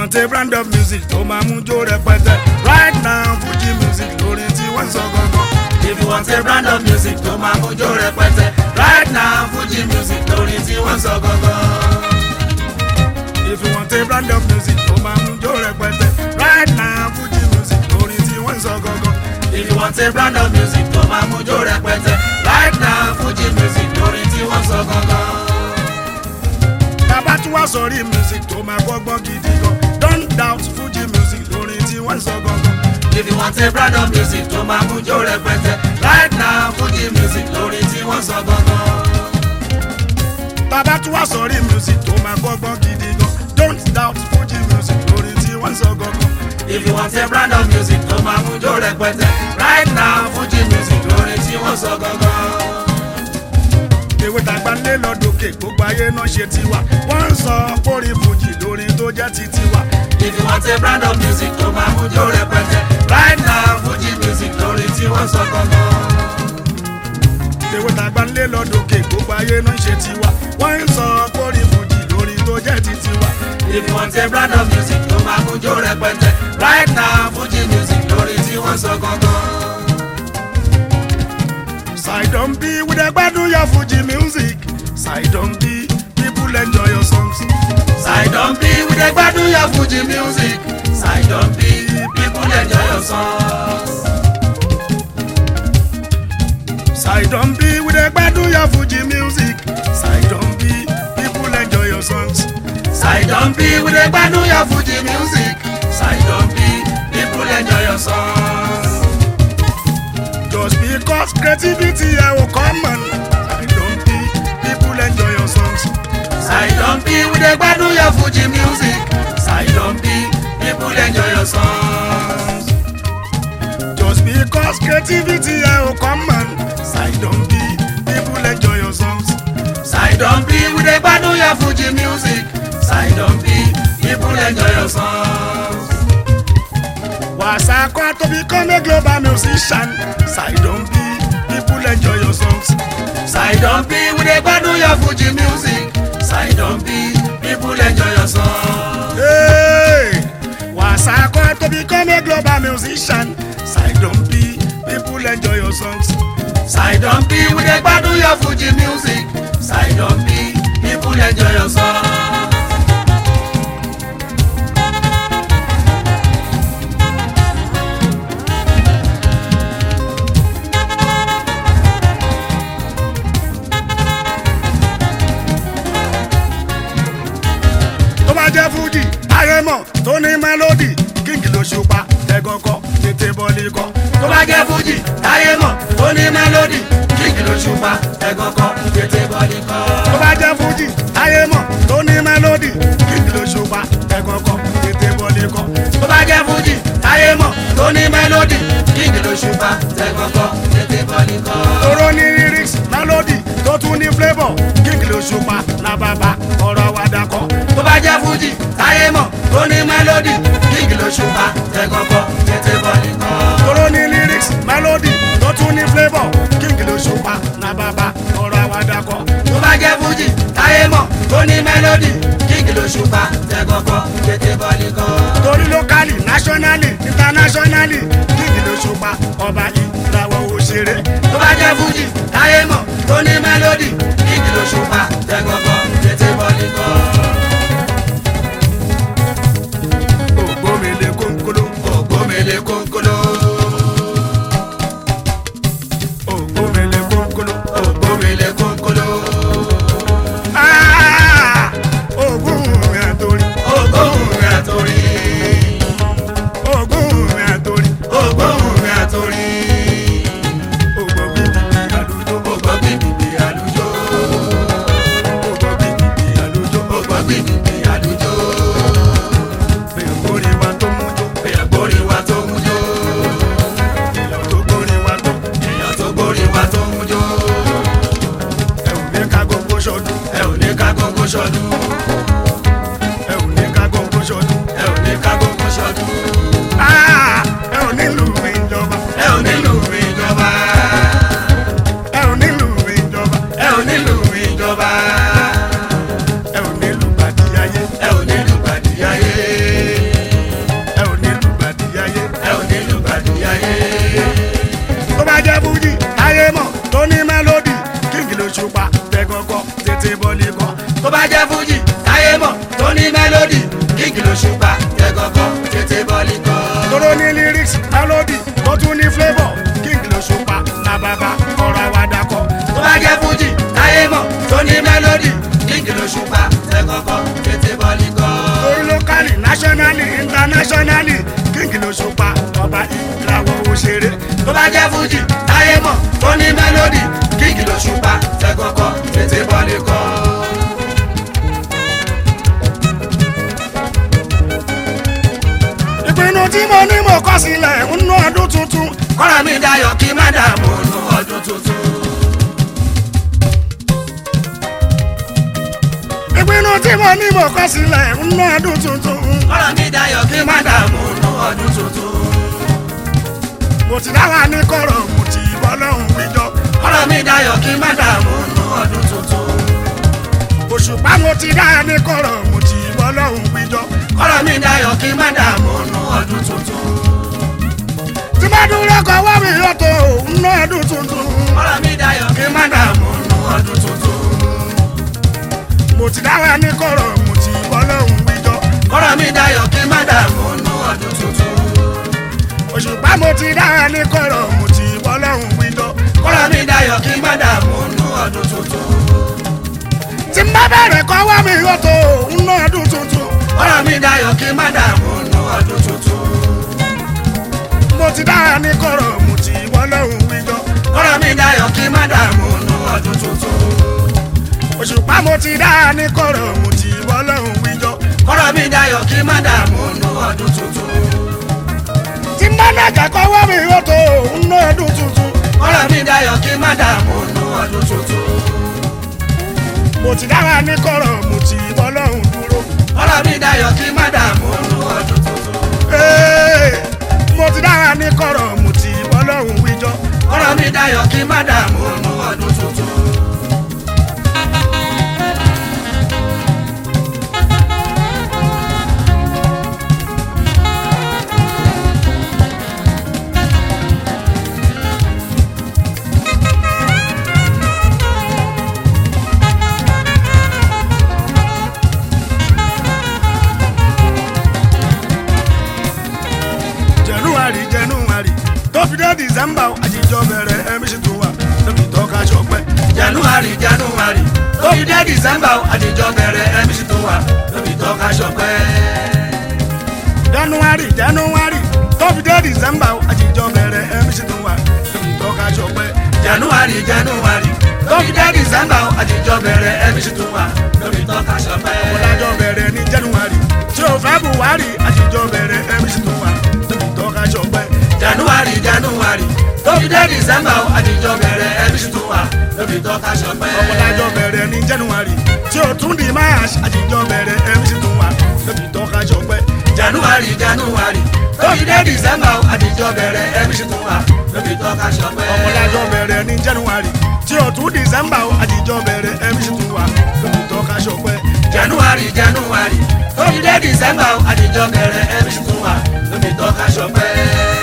want a brand of music tó máa mú jó rẹpẹtẹ right now fuji music lórí tí wọ́n ń sọ gangan. If you want a brand of music tó máa mú jó rẹpẹtẹ. Right now Fuji music lórí tí wọ́n sọ gangan. if you want a brand of music tó máa mú jó rẹpẹtẹ right now fuji music lórí tí wọ́n ń sọ gangan. If you want a brand of music tó máa mú jó rẹpẹtẹ. Right now Fuji music lórí tí wọ́n sọ gangan. bàbá tún wá sọrí music tó máa gbọ́gbọ́n gidi gan don't doubt fuji music lórí tí wọ́n ń sọ gangan. If you want a brand of music tó máa mú jó rẹpẹtẹ. Right now Fuji music lórí tí wọ́n sọ gangan. bàbá tún wá sọrí music tó máa gbọ́gbọ́n gidi gan don't doubt fuji music lórí tí wọ́n ń sọ gangan. If you want a brand of music tó máa mú jó rẹpẹtẹ. Right now Fuji music lórí tí wọ́n sọ gangan. ewé tàgbà lé lọ́dọ̀kè gbogbo ayé náà ṣe tiwa wọ́n ń sọ pórí fújì lórí tó jẹ́ ti tiwa. If you want a brand of music tó máa mú jó rẹpẹtẹ. Right now Fuji music lórí tí wọ́n sọ gangan. ewé tàgbà lé lọ́dọ̀kè gbogbo ayé náà ṣe tiwa wọ́n ń sọ pórí fújì lórí tó jẹ́ ti tiwa. If you want a brand of music tó máa mú jó rẹpẹtẹ. Right now Fuji music lórí tí wọ́n sọ gangan. Sidon B with a gbádùn your Fuji music. Sidon B, people enjoy your songs. Sidon B we dey gbádùn your Fuji music. Sidon B people enjoy your songs. Sidon B with a gbádùn your Fuji music. Sidon B, people enjoy your songs. Sidon B we dey gbádùn your Fuji music. Sidon B people enjoy your songs. Just because creativity I will come on. Sidon B, people enjoy your songs. Sidon B we dey gbádùn your Fuji music. Sidon B people enjoy your songs. Just because creativity I will come on. Sidon B, people enjoy your songs. Sidon B we dey gbádùn your Fuji music. Sidon B people enjoy your songs. Wasako to become a global musician. Sidon B, people enjoy your songs. Sidon B we dey gbádùn your Fuji music. Sidon B people enjoy your songs. Hey! Wasako to become a global musician. Sidon B, people enjoy your songs. Sidon B we dey gbádùn your Fuji music. Sidon B people enjoy your songs. Tó bá jẹ́ Fuji, Arẹ́mọ̀ tó ní mélòdì, kíngì ló ṣùpá, ẹ̀gọ́kọ̀, tètè bọ́lí kọ́. tó bá jẹ́ Fuji táyé mọ̀ ó ní mélòdì kíkì ló ṣùpá ẹ̀gàn kan tètè bọ́ọ̀lì kan. Tó bá jẹ́ Fuji, Arẹ́mọ̀ tó ní mélòdì, kíngì ló ṣùpá, ẹ̀gọ́kọ̀, tètè bọ́lí kọ́. tó bá jẹ́ Fuji táyé mọ̀ tó ní mélòdì kíkì ló ṣùpá ẹ̀gàn kan tètè bọ́ọ̀lì kan. Toro ní lyrics, melody tó tún ní flavour, kíngì ló ṣùpá, làbàbà, ọ̀rọ̀ àwàdà kọ́. tó bá jẹ́ Fuji táyé mọ̀ tó ní mélòdì kíkì ló ṣùpá ẹ̀gàn kan tètè bọ́ọ̀lì kan. Toro ní lyrics, melody tó tún ní flavour, kíngì ló ṣùpá, làbàbà, ọ̀rọ̀ àwàdà kọ́. tó bá jẹ́ Fuji táyé mọ̀ tó ní mélòdì kíkì ló ṣùpá ẹ̀gàn kan tètè bọ́ọ̀lì kan. torí locally nationally internationally kíngì ló ṣùpá ọba ìràwọ̀ òṣèré. tó bá jẹ́ Fuji táyé mọ̀ tó ní mélòdì kíkì ló ṣùpá ẹ̀gàn kan tètè bọ́ọ̀lì kan. ògbómìnlẹ̀ kónkóló Ògbómìnlẹ̀ kónkóló. ògbómìnlẹ̀ kónkóló. Ògbómìnlẹ̀ kónkóló. Ah! ògùn mi àtòrí Ògbóhùn àtòrí. ògùn mi àtòrí Ògbóhùn àtòrí. ògbómìnlẹ̀ àlùjọ Ògbọ́ gbìgbì àlùjọ. ògbómìnlẹ̀ àlùjọ Ògbọ́ gbìgbì àlùjọ. èkórè wa tó mú jó Èèyàn gbórí wa tó mú jó. èèyàn tó gbórí wa tó Èèyàn tó gbórí wa tó mú jó. ẹ ò ní ká gbogbo ṣọdún Ẹ ò ní ká gógó ṣọdún. ẹ ò ní ká gbogbo ṣọdún. Ẹ ò ní ká gógó ṣọdún. Ah! ẹ ò nílùú ìjọba Ẹ ò nílò ìjọba. ẹ ò nílùú ìjọba Ẹ ò nílò ìjọba. ẹ ò nílùú bàdí ayé. Ẹ ò nílò gbàdí ayé. bá jẹ́ fújì táyé mọ̀ tó ní mélòdì kíkì ló ṣùpá tẹ́gọ̀kọ̀ tètè bọ́ọ̀lì kọ́. tóró ní lyrics melody tó tún ní flavour king ló ṣùpá làbàbà ọ̀rọ̀ àwàdà kọ. tó bá jẹ́ fújì táyé mọ̀ tó ní mélòdì kíkì ló ṣùpá tẹ́gọ̀kọ̀ tètè bọ́ọ̀lì kọ́. orí locally nationally internationally king ló ṣùpá ọba ìlàwọ̀ òṣèré. tó bá jẹ́ fújì táyé mọ̀ tó ní mélòdì kíkì ló ṣùpá tẹ́gọ̀kọ̀ tètè bọ́ọ̀lì kọ́. ìpinnu tí mo ní mo kọ sílẹ̀ nínú ọdún tuntun kọ́ra mi dayọ̀ kí má dààmú nù ọdún tuntun. ìpinnu tí mo ní mo kọ sílẹ̀ nínú ọdún tuntun kọ́ra mi dayọ̀ kí má dààmú nù ọdún tuntun. mo ti dára ní kọ̀rọ̀ mo ti bọ́ lọ́hùn wíjọ kọ́ra mi dayọ̀ kí má dààmú nù ọdún tuntun. òṣùpá mo ti dára ní kọ̀rọ̀ mo ti bọ́ lọ́hùn wíjọ kọ́ra mi dayọ̀ kí má dààmú nù ọdún tuntun. tí bá dúró kọ wá mi yọ̀tọ̀ nínú ọdún tuntun kọ́ra mi dayọ̀ kí má dààmú nù ọdún tuntun. mo ti dára ní kọ̀rọ̀ mo ti bọ́ lọ́hùn wíjọ kọ́ra mi dayọ̀ kí má dààmú nù ọdún tuntun. òṣùpá mo ti dára ní kọ̀rọ̀ mo ti bọ́ lọ́hùn wíjọ kọ́ra mi dayọ̀ kí má dààmú nù ọdún tuntun. tí bá bẹ̀rẹ̀ kọ wá mi yọ̀tọ̀ nínú ọdún tuntun kọ́ra mi dayọ̀ kí má dààmú nù ọdún tuntun. mo ti dára ní kọ̀rọ̀ mo ti bọ́ lọ́hùn wíjọ kọ́ra mi dayọ̀ kí má dààmú nù ọdún tuntun. òṣùpá mo ti dára ní kọ̀rọ̀ mo ti bọ́ lọ́hùn wíjọ kọ́ra mi dayọ̀ kí má dààmú nù ọdún tuntun. tí bá nàjà kọ wá mi yọ̀tọ̀ nínú ọdún tuntun kọ́ra mi dayọ̀ kí má dààmú nù ọdún tuntun. mo ti dára ní kọ̀rọ̀ mo ti bọ́ lọ́hùn dúró. kọ́ra mi dayọ̀ kí má dààmú nù ọdún tuntun. Ee, mo ti dára ní kọ̀rọ̀ mo ti bọ́ lọ́hùn wíjọ. kọ́ra mi dayọ̀ kí má dààmú nù ọdún tuntun. January January tó fi dé December àjíjọ bẹ̀rẹ̀ ẹ̀mí sì tún wà tóbi tọ́ka ṣọpẹ́. january january tó fi dé december àdìjọ bẹ̀rẹ̀ mc tó wà lóbi tọ́ka ṣọpẹ́. January January tó fi dé December àjíjọ bẹ̀rẹ̀ ẹ̀mí sì tún wà tóbi tọ́ka ṣọpẹ́. january january tó fi dé december àdìjọ bẹ̀rẹ̀ mc tó wà lóbi tọ́ka ṣọpẹ́. Ọlájọ bẹ̀rẹ̀ ní January tí o fẹ́ Buhari àjíjọ bẹ̀rẹ̀ ẹ̀mí sì tún wà tóbi tọ́ka ṣọpẹ́. january january tó fi dé december àdìjọ bẹ̀rẹ̀ mc tó wà lóbi tọ́ka ṣọpẹ́. Ọlájọ bẹ̀rẹ̀ ní January tí o tún di March àjíjọ bẹ̀rẹ̀ ẹ̀mí sì tún wà tóbi tọ́ka ṣọpẹ́. january january tó fi dé december àdìjọ bẹ̀rẹ̀ mc tó wà lóbi tọ́ka ṣọpẹ́. ọmọlájọ bẹ̀rẹ̀ ní January tí o tún December àjíjọ bẹ̀rẹ̀ ẹ̀mí sì tún wà lóbi tọ́ka ṣọpẹ́. january january tó fi dé december àdìjọ bẹ̀rẹ̀ mc tó wà lóbi tọ́ka ṣọpẹ́.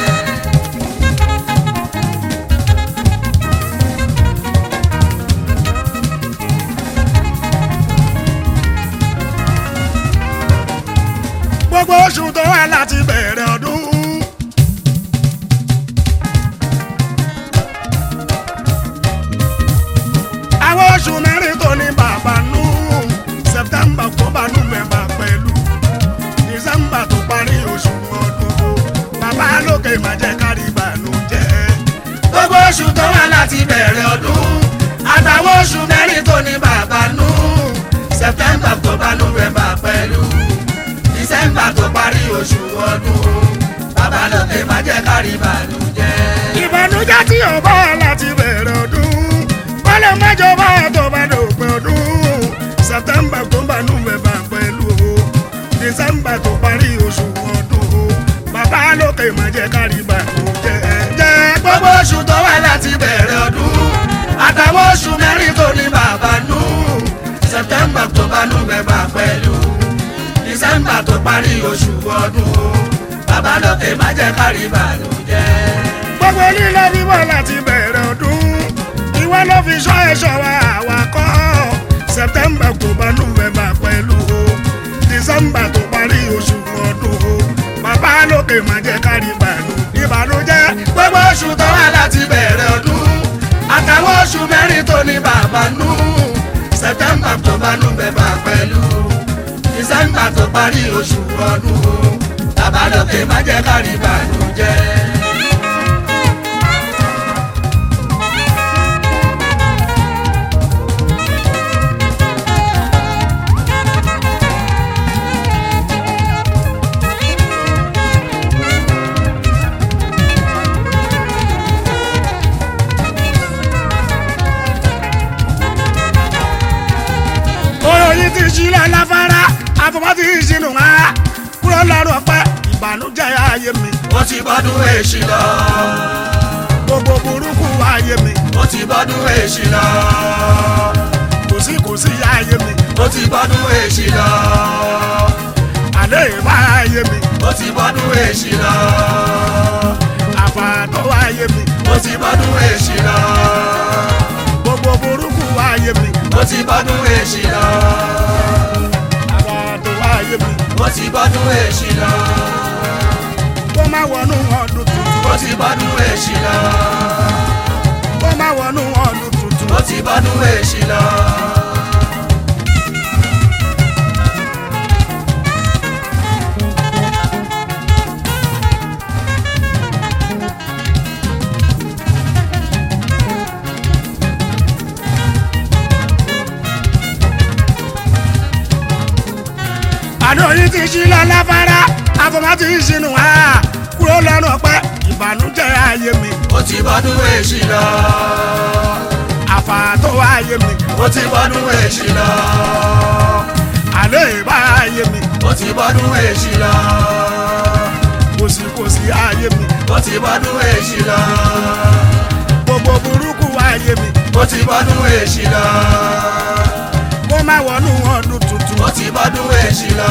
gbogbo oṣù tó wà láti bẹ̀rẹ̀ ọdún. àwọn oṣù mẹ́rin tó ní bàbá nù September October November pẹ̀lú December tó parí oṣù ọdún o bàbá lókè má jẹ́ kárí ìbànújẹ́. gbogbo oṣù tó wà láti bẹ̀rẹ̀ ọdún àtàwọn oṣù mẹ́rin tó ní bàbá nù september october november pẹ̀lú december tó parí oṣù ọdún bàbá lókè má jẹ́ kárí ìbànújẹ́. ìbànújẹ́ tí ò bá láti bẹ̀rẹ̀ ọdún kọ́lẹ̀ mẹ́jọ bá tó bá dòpin ọdún September tó bá November pẹ̀lú o December tó parí oṣù ọdún o bàbá lókè má jẹ́ kárí ìbànújẹ́ jẹ́ gbogbo gbogbo oṣù tó wà láti bẹ̀rẹ̀ ọdún àtàwọn oṣù mẹ́rin tó ní bàbá nù september october november pẹ̀lú december tó parí oṣù ọdún bàbá lókè má jẹ́ kárí ìbànújẹ́. gbogbo lílọ bíbọ̀ láti bẹ̀rẹ̀ ọdún ìwọ ló fi ṣọ́ ẹ̀ṣọ́ wa àwa kọ́ september october november pẹ̀lú o december tó parí oṣù ọdún o bàbá lókè má jẹ́ kárí ìbànú ìbànújẹ́ gbogbo oṣù tó wà láti bẹ̀rẹ̀ ọdún àtàwọn oṣù mẹ́rin tó ní bàbá nù september october november pẹ̀lú december tó parí oṣù ọdún bàbá lókè má jẹ́ kárí ìbànújẹ́. oyin ti ṣílẹ̀ láfárá àfọwọ́ ti ṣinú wá kúrò lọ́rùn ọpẹ́ ìbànújẹ́ ayé mi ó ti bọ́dún èṣì lọ gbogbo burúkú ayé mi ó ti bọ́dún èṣì lọ kò sí kò sí ayé mi ó ti bọ́dún èṣì lọ àlẹ́ ìbá ayé mi ó ti bọ́dún èṣì lọ àfààtọ́ ayé mi ó ti bọ́dún èṣì lọ gbogbo burúkú ayé mi ó ti bọ́dún èṣì lọ àfààtọ́ ayé mi ó ti bọ́dún èṣì lọ kó má wọnú ọdún tuntun ó ti bọ́dún èṣì lọ kó má wọnú ọdún tuntun ó ti bọ́dún èṣì lọ. àná yìí ti ṣílẹ̀ láfárá àfọwọ́ ti ṣinú wá kúrò lọ́rùn ọpẹ́ ìbànújẹ́ ayé mi ó ti bọ́dún èṣì lọ àfààtọ́ ayé mi ó ti bọ́dún èṣì lọ àlẹ́ ìbá ayé mi ó ti bọ́dún èṣì lọ kò sí kò sí ayé mi ó ti bọ́dún èṣì lọ gbogbo burúkú ayé mi ó ti bọ́dún èṣì lọ kó má wọnú ọdún tuntun ó ti bọ́dún èṣì lọ.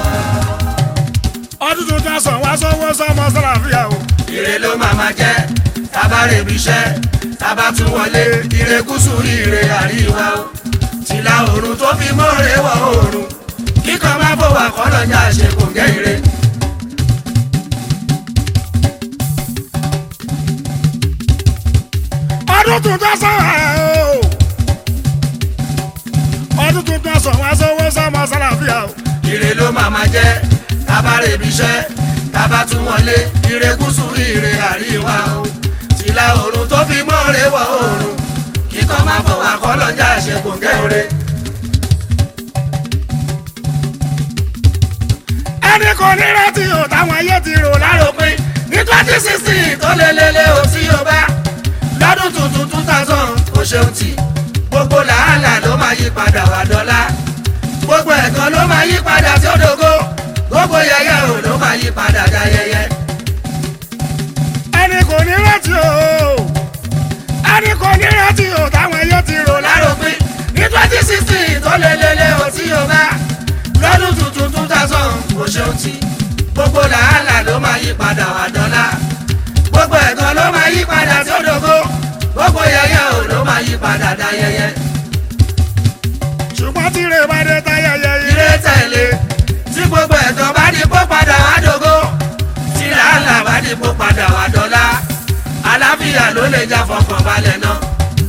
ọdún tuntun sọ wá sọ́wọ́ sọ́mọ sàlàfíà o ire ló máa ma jẹ́ tábà rè bí iṣẹ́ tábà tún wọlé ire gúúsù ire àríwá o tìlà oòrùn tó fi mọ́re wọ oòrùn kíkan má fọwọ́ àkọ́lọ́jà ṣe kò gẹ́ ire. ọdún tuntun sọ wá o ọdún tuntun sọ wá sọ́wọ́ sọ́mọ sàlàfíà o ire ló máa ma jẹ́ tábà rè bí iṣẹ́ tábà tún wọlé ire gúúsù ire àríwá o tìlà oòrùn tó fi mọ́re wọ oòrùn kíkan má fọwọ́ àkọ́lọ́jà ṣe kò gẹ́ ire. ẹnì kan ní rántí o táwọn ayé ti rò lárò láròpin ní twenty sixteen tó lélẹ́lẹ́ ò tí o bá lọ́dún tuntun two thousand kò ṣeun tì gbogbo làálàá ló máa yí padà wá dọ́là gbogbo ẹ̀kan ló máa yí padà tí ó dògo gbogbo yẹyẹ ò ló máa yí padà dá yẹyẹ. ẹnì kò ní rántí o ẹnì kò ní rántí o táwọn ayé ti rò lárò láròpin ní twenty sixteen tó lélẹ́lẹ́ ò tí o bá lọ́dún tuntun two thousand kò ṣeun tì gbogbo làálàá ló máa yí padà wá dọ́là gbogbo ẹ̀kan ló máa yí padà tí ó dògo gbogbo yẹyẹ ò ló máa yí padà dá yẹyẹ. ṣùgbọ́n tí rè bá dé táyẹyẹ ire ire tẹ̀lé tí gbogbo ẹ̀tọ́ bá di kó padà wá dògo tí làálàá bá di kó padà wá dọ́là àlàáfíà ló lè já fọkàn balẹ̀ náà.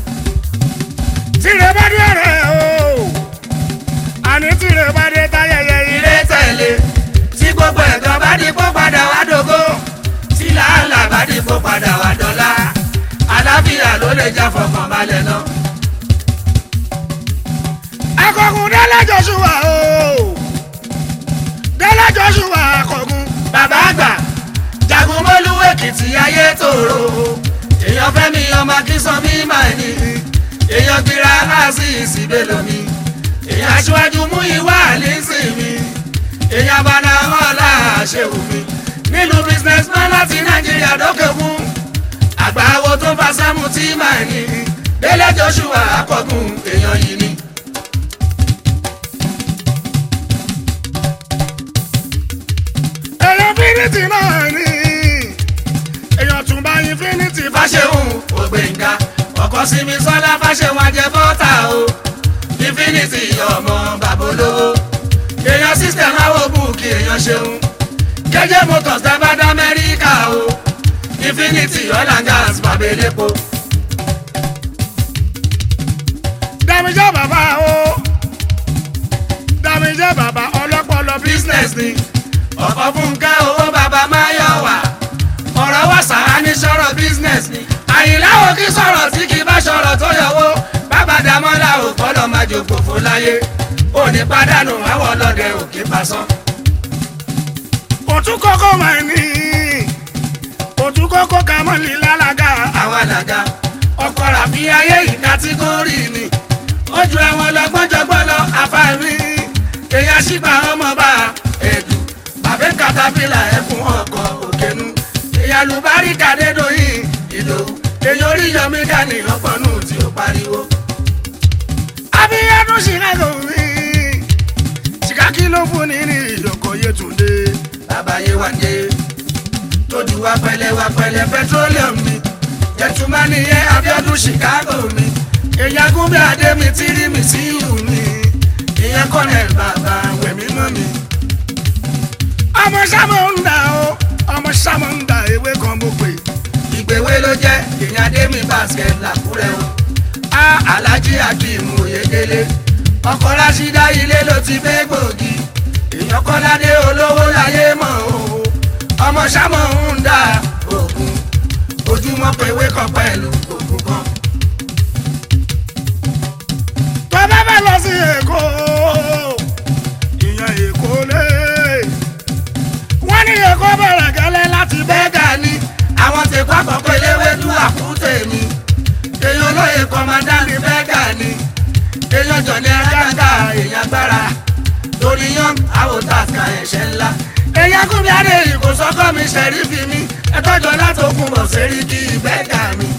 tí rè bá dé rẹ̀ o àní tí rè bá dé táyẹyẹ ire ire tẹ̀lé tí gbogbo ẹ̀tọ́ bá di kó padà wá dògo tí làálàá bá di kó padà wá dọ́là àlàáfíà ló lè já fọkàn balẹ̀ náà. akọgun délé joshua o délé joshua akọgun bàbá àgbà jagun mọ́lú èkìtì ayé tòrò èèyàn fẹ́mi ọmọ akínsán mi máa ní èèyàn gbéra láàsì ìsìbélò mi èèyàn aṣíwájú mú ìwà àlísìn mi èèyàn bàdà ọ̀la àṣewù mi nínú businessman láti nàìjíríà dókè fún àgbà wo tó fa sámú tí máa ní délé joshua akọgun èèyàn yìí ni. èèyàn fínítì náà ni èèyàn tún bá infinity fà fàṣẹhùn ògbéǹga ọkọ sinmi sọlá fàṣẹhùn ajẹ bọ́tà o infinity ọmọ bàbá olówó èèyàn system awo búùkì èèyàn ṣeun jẹjẹ motors dábàdà amẹ́ríkà o infinity oil and gas bàbá elépo. dàmíjẹ́ bàbá o dàmíjẹ́ bàbá ọlọ́pọlọ business ni ọ̀pọ̀ fúnkẹ́ owó bàbá máa yọ wá ọ̀rọ̀ wà sáà ní sọ̀rọ̀ business ni àyìnláwò kí sọ̀rọ̀ tí kì í bá sọ̀rọ̀ tó yọwọ́ bàbá dàmọ́lá ò kọ́lọ́ máa jòkó fún láyé òní pàdánù àwọn ọlọ́dẹ òkè pàṣán. òtún kókó máa ní òtún kókó ká mọ́ ní lálága àwọn àlàgà ọkọ̀ ràbí ayé yìí kátígórì ni ó ju ẹ̀wọ̀n lọ́gbọ́njọ́gbọ́n lọ àfààní èèyàn ṣìgbà ọmọ bá ẹ̀dù bàbá katapila ẹ̀fún ọkọ̀ òkènú èèyàn lùbárí kàdédòyìn ìlò èèyàn oríyọmí dání ọpọnù tí ó pariwo. abiyanu chicago mi chikaki ló fún ní ní ìyókò yétúndé bàbáyé wá dé tójú wá pẹ̀lẹ́ wá pẹ̀lẹ́ petroleum mi jẹtùmá nìyẹn Abíọ́dún Chicago mi èèyàn gúnbẹ adé mi tírí mi sí ìhù mi ìyẹn kọlẹ bàbá wẹmí mọ mi. ọmọ sámọ ń dà o ọmọ sámọ ń dà ewé kan mo pè ìgbéwé ló jẹ èèyàn adé mi basket làkúrẹ́ o a Alhaji Akeem Oyèdélé ọkọ Rashida ilé ló ti fẹ́ gbòógì èèyàn kọ́ládé olówó láyé mọ̀ o ọmọ sámọ ń dà ògùn ojúmọ́ pé kan pẹ̀lú ògùn kan. tó bá fẹ́ lọ sí èkó ìyẹn èkó lé wọ́n ní èkó bẹ̀rẹ̀ gẹ́lẹ́ láti bẹ́ẹ̀ bẹ́ẹ̀gà ni àwọn ti kọ́ àkọ́kọ́ eléwédú àkúté mi èèyàn olóye kọ́mádá ní bẹ́ẹ̀gà ni èèyàn jọ̀ní agága èèyàn agbára torí yan àwòtàkà ẹ̀ṣẹ̀ ńlá èèyàn kúnmi adé ìkó sọ́kọ́ mi ṣẹ̀rífì mi ẹ̀tọ́jọ́ látòkun bọ̀ sẹ́rí kí bẹ́ẹ̀gà mi.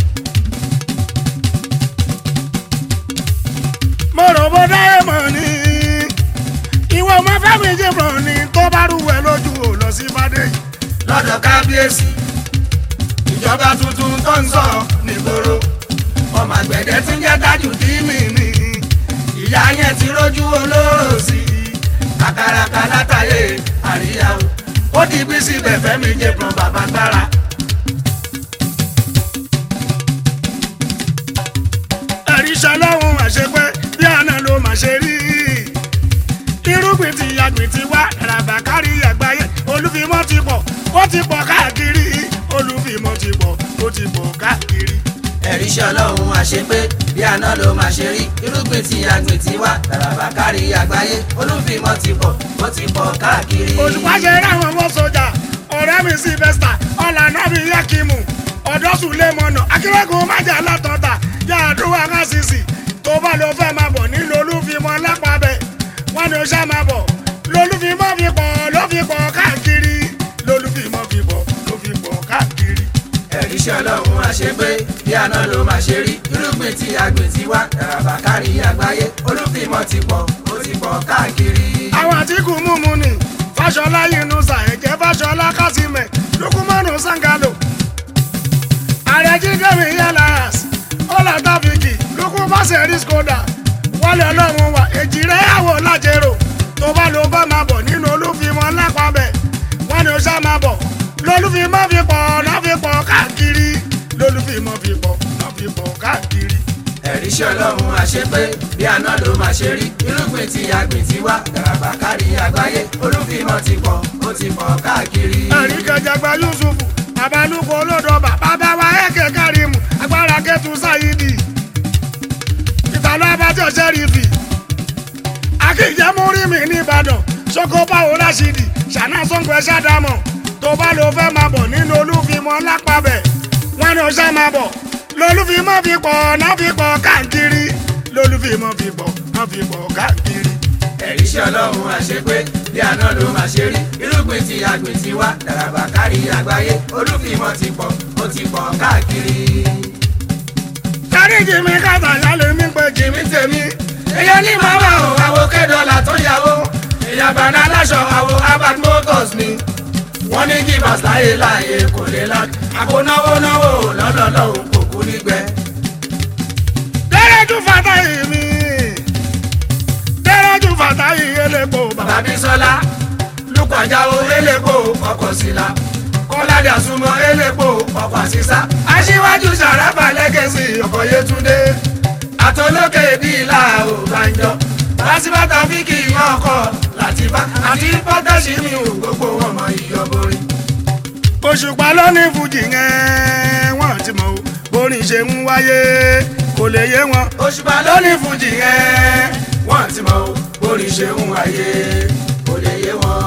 mo rò bó dáyé mọ̀ ní ìwọ ọmọ fẹ́mi jìbọn ní tó bá rúwẹ̀ lójú ò lọ sí fàdé yìí lọ́dọ̀ kábíyèsí ìjọba tuntun tó ń sọ nígboro ọmọ àgbẹ̀dẹ tí ń jẹ́ tájù dímì ni ìyá yẹn ti rójú olóró sí i kàkàràkà látàyè àríyá o ó di bí síbẹ̀ fẹ́mi jẹ̀pọ̀n bàbá gbára. ẹ̀rí ṣọlọ́run àṣepẹ́ bí àná ló mà ṣe rí irúgbìn ti yàgbìn ti wá ràbà kárí àgbáyé olúfimọ́ ti pọ̀ ó ti pọ̀ káàkiri olúfimọ́ ti pọ̀ ó ti pọ̀ káàkiri. ẹ̀rí iṣẹ́ ọlọ́run àṣepé bí àná ló máa ṣe rí irúgbìn tí àgbìn ti wá tàràbà kárí àgbáyé olúfimọ́ ti pọ̀ ó ti pọ̀ káàkiri. òṣùpá ṣe ráwọn ọmọ sójà ọ̀rẹ́ mi sylvester ọ̀lànàbí yakimu ọ̀dọ́sùlẹ̀mọ̀nà akérèkùn májà látọ̀tà yàdúrà kásìsì tó bá lọ fẹ́ máa bọ̀ nílò olúfimọ́ lápábẹ́ wọn ni ó ṣá máa bọ̀ lolúfimọ́ fi pọ̀ ló fi pọ̀ káàkiri lolúfimọ́ fi pọ̀ ló fi pọ̀ káàkiri. ẹ̀rí iṣẹ́ ọlọ́run àṣepé bí àná ló máa ṣe rí irúgbìn tí àgbìn ti wá tàràbà kárí àgbáyé olúfimọ́ ti pọ̀ ó ti pọ̀ káàkiri. àwọn àtìkù múmu ni fàṣọlá yunusa ẹ̀jẹ̀ fàṣọlá kásímẹ̀ lukumanu sangalo ààrẹ jígẹ̀mí yẹlẹs ọlá tàfíkì lukumase skoda wọlé ọlọ́run wa èjìrẹ́ àwọ̀ lájẹrò tó bá ló bá máa bọ̀ nínú olúfimọ́ lápábẹ̀ wọn ni ó ṣá máa bọ̀ lolúfimọ́ fi pọ̀ náà fi pọ̀ káàkiri lolúfimọ́ fi pọ̀ náà fi pọ̀ káàkiri. ẹ̀rí iṣẹ́ ọlọ́run àṣepé bí àná ló máa ṣe rí irúgbìn tí àgbìn ti wá tàràbà kárí àgbáyé olúfimọ́ ti pọ̀ ó ti pọ̀ káàkiri. ẹ̀rí kẹjàgbá yusufu babalúkọ olódọba bàbá wa ẹ̀kẹ́ kárìmù agbára kẹtù sáyidi ìtàlọ́ abájọ sẹ́rífì akíjẹ́múrí mi nìbàdàn sokobawo rashidi ṣáná sọ́ngbẹ́ ṣàdámọ̀ tó bá lọ fẹ́ máa bọ̀ nínú olúfimọ́ lápábẹ̀ wọn ni ó ṣá máa bọ̀ lolúfimọ́ fi pọ̀ náà fi pọ̀ káàkiri lolúfimọ́ fi pọ̀ náà fi pọ̀ káàkiri. ẹ̀rí iṣẹ́ ọlọ́run àṣepé bí àná ló máa ṣe rí irúgbìn tí àgbìn ti wá tàràbà kárí àgbáyé olúfimọ́ ti pọ̀ ó ti pọ̀ káàkiri. dáríjì mi kàtà yálé mi pé jì mí tèmi èèyàn ní màmá o àwo kédọ́là tó yàwó èèyàn bàná aláṣọ àwo abad motors ni wọ́n ní kí bàtàyè láàyè kò lè la àpò náwó náwó lọ́dọọdọ́ kò kú nígbẹ́. lẹ́rẹ́jú fata yìí mi sílá kọ́ládé àsùnmọ́ elépo ọ̀pá sísá aṣíwájú sàràfà lẹ́gẹ̀sì ọkọ̀ yétúndé àtọlókè bíi ìlà ògbàǹjọ lásìbàtà fíkì ọkọ̀ làtìbá àti pọ́tẹ́sì mi ò gbogbo wọn mọ ìyọ̀bọ̀rì. òṣùpá ló ní fújì yẹn wọ́n ti mọ̀ o borin ṣe ń wáyé kò lè yé wọn. òṣùpá ló ní fújì yẹn wọ́n ti mọ̀ o bórí ṣe ń wáyé kò lè yé wọn.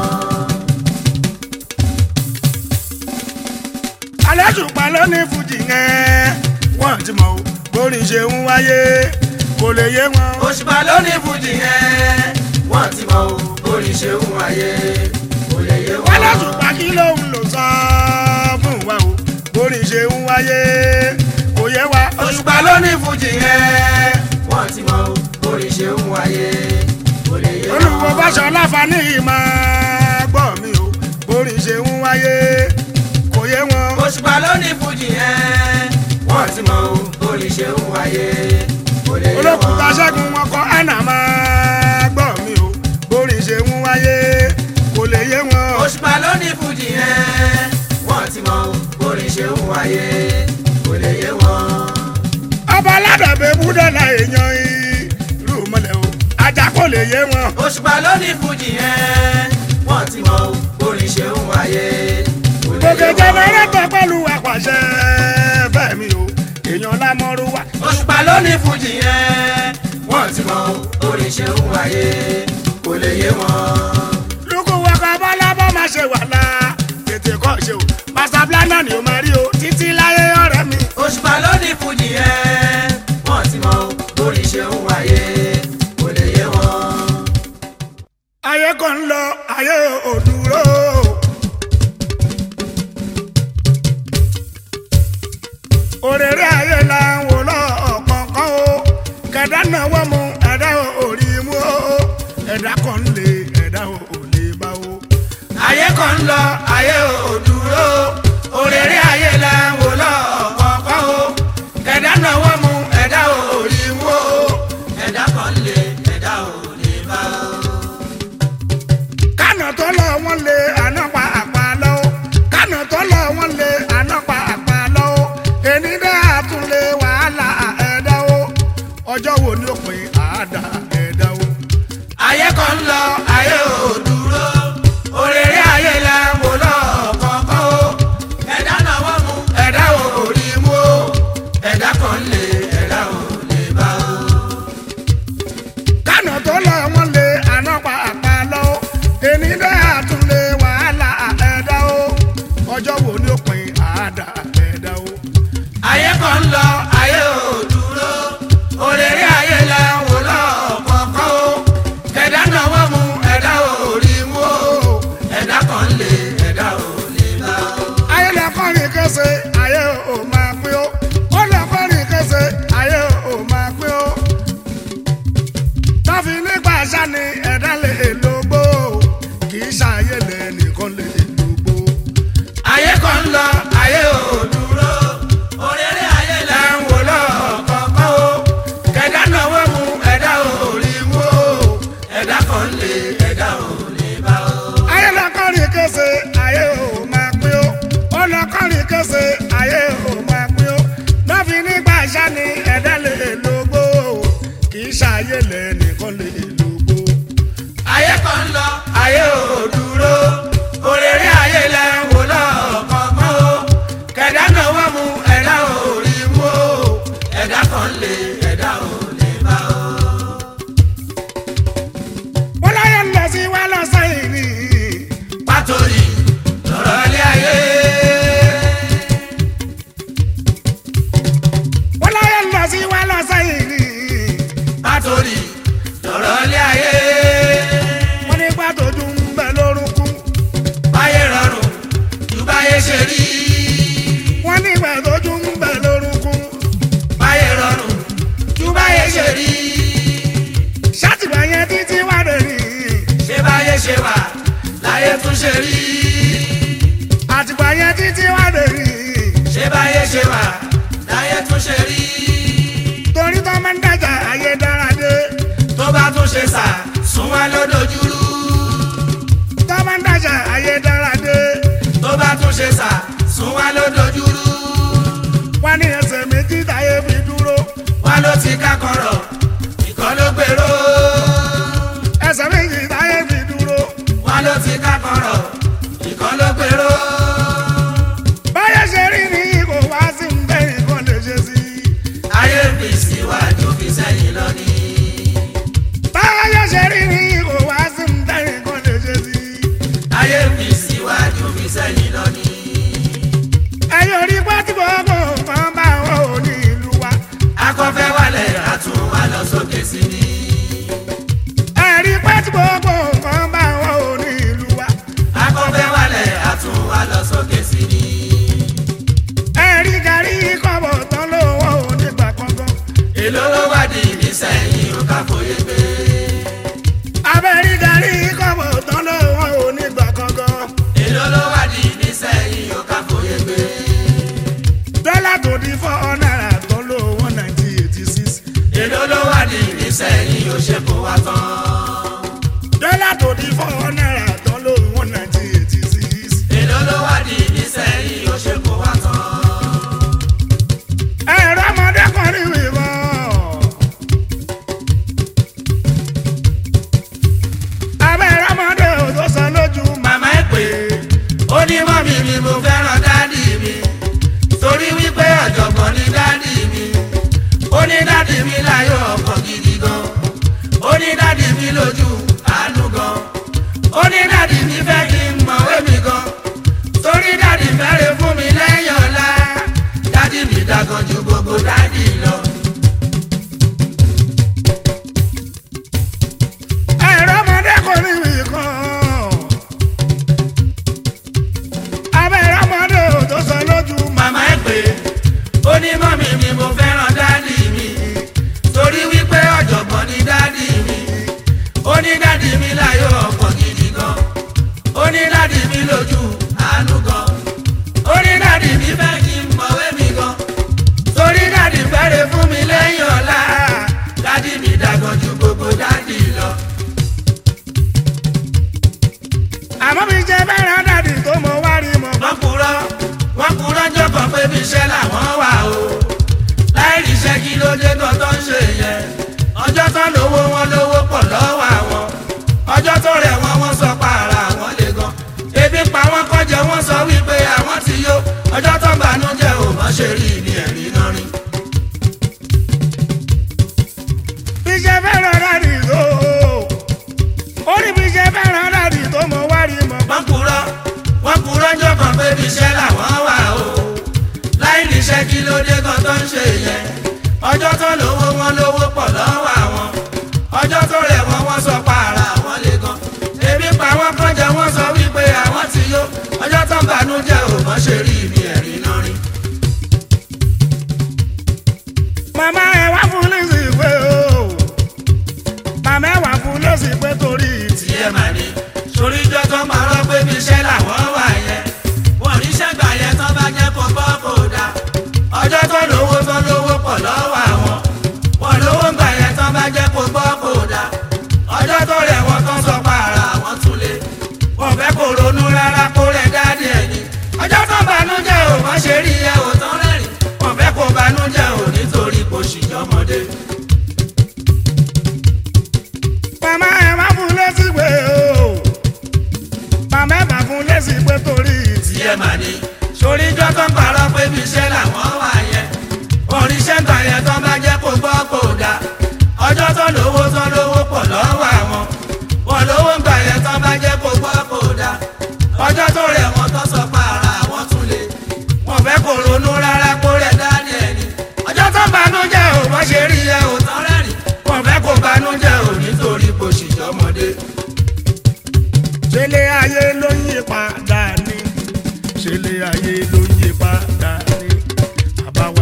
alẹ́ òṣùpá ló ní fújì yẹn wọ́n ti mọ̀ o borin ṣe ń wáyé kò lè yé wọn. òṣùpá ló ní fújì yẹn wọ́n ti mọ̀ o bórí ṣe ń wáyé kò lè yé wọn. alẹ́ òṣùpá kí ló ń lò sọ fún wa o borin ṣe ń wáyé kò yé wa. òṣùpá ló ní fújì yẹn wọ́n ti mọ̀ o bórí ṣe ń wáyé kò lè yé wọn. olùwọ́ fàṣọ láǹfààní ìmọ̀ gbọ́ mi o borin ṣe ń wáyé kò yé wọn. òṣùpá ló ní fújì yẹn wọ́n ti mọ̀ o bórí ṣe ń wáyé kò lè yé wọn. olókùúta ṣẹ́gun wọn kọ́ ẹ̀nà máa gbọ́ mi o borin ṣe ń wáyé kò lè yé wọn. òṣùpá ló ní fújì yẹn wọ́n ti mọ̀ o bórí ṣe ń wáyé kò lè yé wọn. ọba aládàbẹ̀ búdọ̀là èèyàn ìlú mọ́lẹ̀ o ajá kò lè yé wọn. òṣùpá ló ní fújì yẹn wọ́n ti mọ̀ o bórí ṣe ń wáyé kò lè gòkè yé wọn. jẹnẹrétọ̀ pẹ̀lú àpàṣẹ bẹ́ẹ̀ mi o èèyàn lámọ́rú wa. òṣùpá ló ní fújì yẹn wọ́n ti mọ̀ o bórí ṣe ń wáyé kò lè yé wọn. lukú wọkọ̀ bọ́lá bọ́ máa ṣe wà lá tètè kọ́ ṣe o master planner ni o máa rí o títí láyé ọ̀rẹ́ mi. òṣùpá ló ní fújì yẹn wọ́n ti mọ̀ o bórí ṣe ń wáyé kò lè yé wọn. ayé kan ń lọ ayé ò dúró. òrèrè ayé la ń wò lọ ọ̀kọ̀ọ̀kan o kẹ̀dá náwó mu ẹ̀dá ò rí mú o ẹ̀dá kan ń lè ẹ̀dá ò lè bá o. ayé kan ń lọ ayé ò dúró òrèrè ayé la ń wò lọ́ọ̀kọ̀ọ̀kan o ẹ̀dá náwó mu ẹ̀dá ò rí mú o ẹ̀dá kan lè ẹ̀dá ò lè bá o. kánà tó lọ wọn lé àná pa àpá lọ kánà tó lọ wọn lé àná pa àpá lọ èní dé àtúnlé wàhálà ẹ̀dá o ọjọ́ wo ni ó pin àádá ẹ̀dá o. ayé kan ń lọ ayé ò dúró òrèrè ayé la ń wò lọ́ọ̀kọ̀ọ̀kan o ẹ̀dá náwó mu ẹ̀dá ò rí mú o ẹ̀dá kan lè ẹ̀dá ò lè bá o. kánà tó lọ wọn lé àná pa àpá lọ èní dé àtúnlé wàhálà ẹ̀dá o ọjọ́ wo ni ó pin àádá ẹ̀dá o. ayé kan ń lọ ayé ò dúró òrèrè ayé la ń wò lọ́ọ̀kọ̀ọ̀kan o ẹ̀dá náwó mu ẹ̀dá ò rí mú o ẹ̀dá kan lè ẹ̀dá ò lè bá o. ayé lọ kọrin kése ayé ò máa pín ó ó lọ kọrin kése ayé ò máa pín ó. tọ́fi nígbà sani ẹ̀dá lè lógbó kì í ṣàyè lè nìkan lè lógbó. ayé kan ń lọ ayé ò dúró òrèrè ayé la ń wò lọ́ọ̀kọ̀ọ̀kan o ẹ̀dá náwó mu ẹ̀dá ò rí mú o ẹ̀dá kan lè ẹ̀dá ò lè bá o. ayé lọ kọrin kése ayé ò máa pín ó ó lọ kọrin kése ayé ò máa pín ó tọ́fi nígbà sani ẹ̀dá lè lógbó kì í ṣàyè lè nìkan lè lógbó. ayé kan ń lọ ayé ò dúró òrèrè ayé la ń wò lọ́ọ̀kọ̀ọ̀kan o kẹ̀dá náwó mu ẹ̀dá ò rí mú o ẹ̀dá kan lè ẹ̀dá ò lè bá o. wọ́n láyé ń lọ sí wá lọ sẹ́yìn ni. pàtórí lọ́rọ̀ ilé ayé. wọ́n láyé ń lọ sí wá lọ sẹ́yìn ni. pàtórí lọ́rọ̀ ilé ayé. wọ́n ní pàtó ju ń bẹ lórúkú. báyé rọrùn ju báyé ṣe rí. wọ́n ní pàtó ju ń bẹ lórúkú. báyé rọrùn ju báyé ṣe rí. ṣàtìgbà yẹn títí wá dé ní. ṣé báyé ṣe wà láyé tún ṣe rí. àtìgbà yẹn títí wá dé ní. ṣé báyé ṣe wà láyé tún ṣe rí. torí tó máa ń dájà ayé dára dé. tó bá tún ṣe sà sún wá lódojúrú. tó máa ń dájà ayé dára dé. ṣe sà sún wá ló dojúrú wọ́n ní ẹsẹ̀ méjì táyé fi dúró wá ló ti ká kọ̀rọ̀ ìkan ló gbèrò ẹsẹ̀ méjì táyé fi dúró wá ló ti ká kọ̀rọ̀ ìkan ló gbèrò báyẹ̀ ṣe rí ni kò wá sí ń bẹ́ nǹkan lè ṣe sí ayé fi síwájú fi sẹ́yìn lọ ní. báyẹ̀ ṣe rí ni kò wá sí ń bẹ́ nǹkan lè ṣe sí ayé fi síwájú fi sẹ́yìn lọ ní. ẹ̀yin orí pátìbọ̀ ọkọ̀ kan bá wọn ò ní ìlú wa akọ́fẹ́ wálẹ̀ àtún wá lọ sókè sí ni. ẹ̀rí pátìbọ̀ ọkọ̀ kan bá wọn ò ní ìlú wa akọ́fẹ́ wálẹ̀ àtún wá lọ sókè sí ni. ẹ̀rí gàrí kọ́bọ̀ tán ló wọn ò ní gbà kankan èló ló wádìí nísẹ̀yìn ó ká fòye gbé. abẹ́rí gàrí kọ́bọ̀ tán ló wọn ò ní gbà kankan èló ló wádìí nísẹ̀yìn ó ká fòye gbé. dọ́là tó di four náírà tán ló wọn nineteen eighty six èló ló wádìí nísẹ̀yìn ó ṣe kó wá tán. dọ́là tó di four náírà tán ló wọn nineteen eighty six èló ló wádìí nísẹ̀yìn ó ṣe kó wá tán. ẹ̀rọ ọmọdé kan rí wíwọ́ abẹ́rẹ́ ọmọdé ò tó sọ lójú màmá ẹ pé ó ní mọ́mí mi mo fẹ́ràn dádì mi torí wípé ọ̀jọ̀gbọ́n ni dádì mi ó ní dádì mi láyọ̀ ọkọ̀ gidi gan ó ní dádì mi lójú àánú gan ó ní dádì mi fẹ́ kí n mọ̀wé mi gan torí dádì fẹ́rẹ̀ fún mi lẹ́yìn ọ̀la dádì mi dàgàn ju gbogbo dádì lọ. ẹ̀rọ ọmọdé kan rí wíwọ́ abẹ́rẹ́ ọmọdé ò tó sọ lójú màmá ẹ pé ó ní mọ́mí mi mo fẹ́ràn dádì mi torí wípé ọ̀jọ̀gbọ́n ni dádì mi ó ní dádì mi láyọ̀ ọkọ̀ gidi gan ó ní dádì mi lójú àánú gan ó ní dádì mi fẹ́ kí n mọ̀wé mi gan torí dádì fẹ́rẹ̀ fún mi lẹ́yìn ọ̀la dádì mi dàgbọ́n ju gbogbo dádì lọ. àmọ́ mi jẹ́ bẹ́rẹ̀ dàdí tó mọ wá rí mọ́ wọ́n kúrọ́ wọ́n kúrọ́ jọ̀kọ̀ pé bí iṣẹ́ làwọn wà o láì ríṣẹ́ kí ló dé kan tó ń ṣe yẹn ọjọ́ tán lówó wọn lówó pọ̀ lọ́wọ́ àwọn ọjọ́ tó rẹ̀ wọ́n wọ́n sọ pa ara àwọn lè gan ebi pa wọ́n kọjá wọ́n sọ wípé àwọn ti yó ọjọ́ tó ń banújẹ́ ò mọ̀ ṣe rí ní ẹ̀rí náà rí. bí jẹ́ bẹ́rẹ̀ dàdí tó ó ní bí jẹ́ bẹ́rẹ̀ dàdí tó mọ wá rí mọ́ wọ́n kúrọ́ wọ́n kúrọ́ jọ̀kọ̀ pé bí iṣẹ́ làwọn wà o láì níṣẹ́ kí ló dé kan tó ń ṣe yẹn ọjọ́ tó lówó wọn lówó pọ̀ lọ́wọ́ àwọn ọjọ́ tó rẹ̀ wọ́n wọ́n sọ pa ara àwọn lè gan ebi pa wọ́n kọjá wọ́n sọ wípé àwọn ti yó ọjọ́ tó ń banújẹ́ ò mọ̀ ṣe rí ibi ẹ̀rí náà rí. màmá ẹ wá fún lẹ́sì pé o màmá ẹ wá fún lẹ́sì pé torí ti tiẹ̀ mà ní sórí ijọ́ tó ń parọ́ pé bí iṣẹ́ làwọn wà yẹn wọ́n ríṣẹ́ gbà yẹn tán bá jẹ́ kó bọ́ kó dá ọjọ́ tó lówó tó lówó pọ̀ lọ́wọ́ àwọn wọ́n lówó gbà yẹn tán bá jẹ́ kó bọ́ kó dá ọjọ́ tó rẹ̀ wọ́n tán sọ pa ara àwọn tún lé wọ́n fẹ́ kó ronú rárá kó rẹ̀ dáadé ẹ̀ ní ọjọ́ tó banújẹ́ ò wọ́n ṣe rí ẹ ò tán rẹ́rìn wọ́n fẹ́ kó banújẹ́ ò nítorí kò ṣìjọ́mọdé. màmá ẹ wá fún lẹ́sì pé o màmá ẹ bá fún lẹ́sì pé torí ti tiẹ̀ mà ní. sórí ijọ́ tó ń parọ́ pé bí iṣẹ́ làwọn wà yẹn. oríṣẹ́ gbà yẹn tó bá jẹ́ kó gbọ́ kó dá. ọjọ́ tó lówó tó lówó pọ̀ lọ́wọ́ àwọn. wọ́n lówó gbà yẹn tó bá jẹ́ kó gbọ́ kó dá. ọjọ́ tó rẹ̀ wọ́n tó sọ pa ara àwọn tún lé. wọ́n fẹ́ kó ronú rárá kó rẹ̀ dání ẹni. ọjọ́ tó banújẹ́ ò bọ́ ṣe rí ẹ ò tán rẹ́rìn. wọ́n fẹ́ kó banújẹ́ ò nítorí kò ṣìjọ́mọdé. ṣẹlẹ̀ ayé ló ń yí padà ní ṣẹlẹ̀ ayé ló ń yí padà ní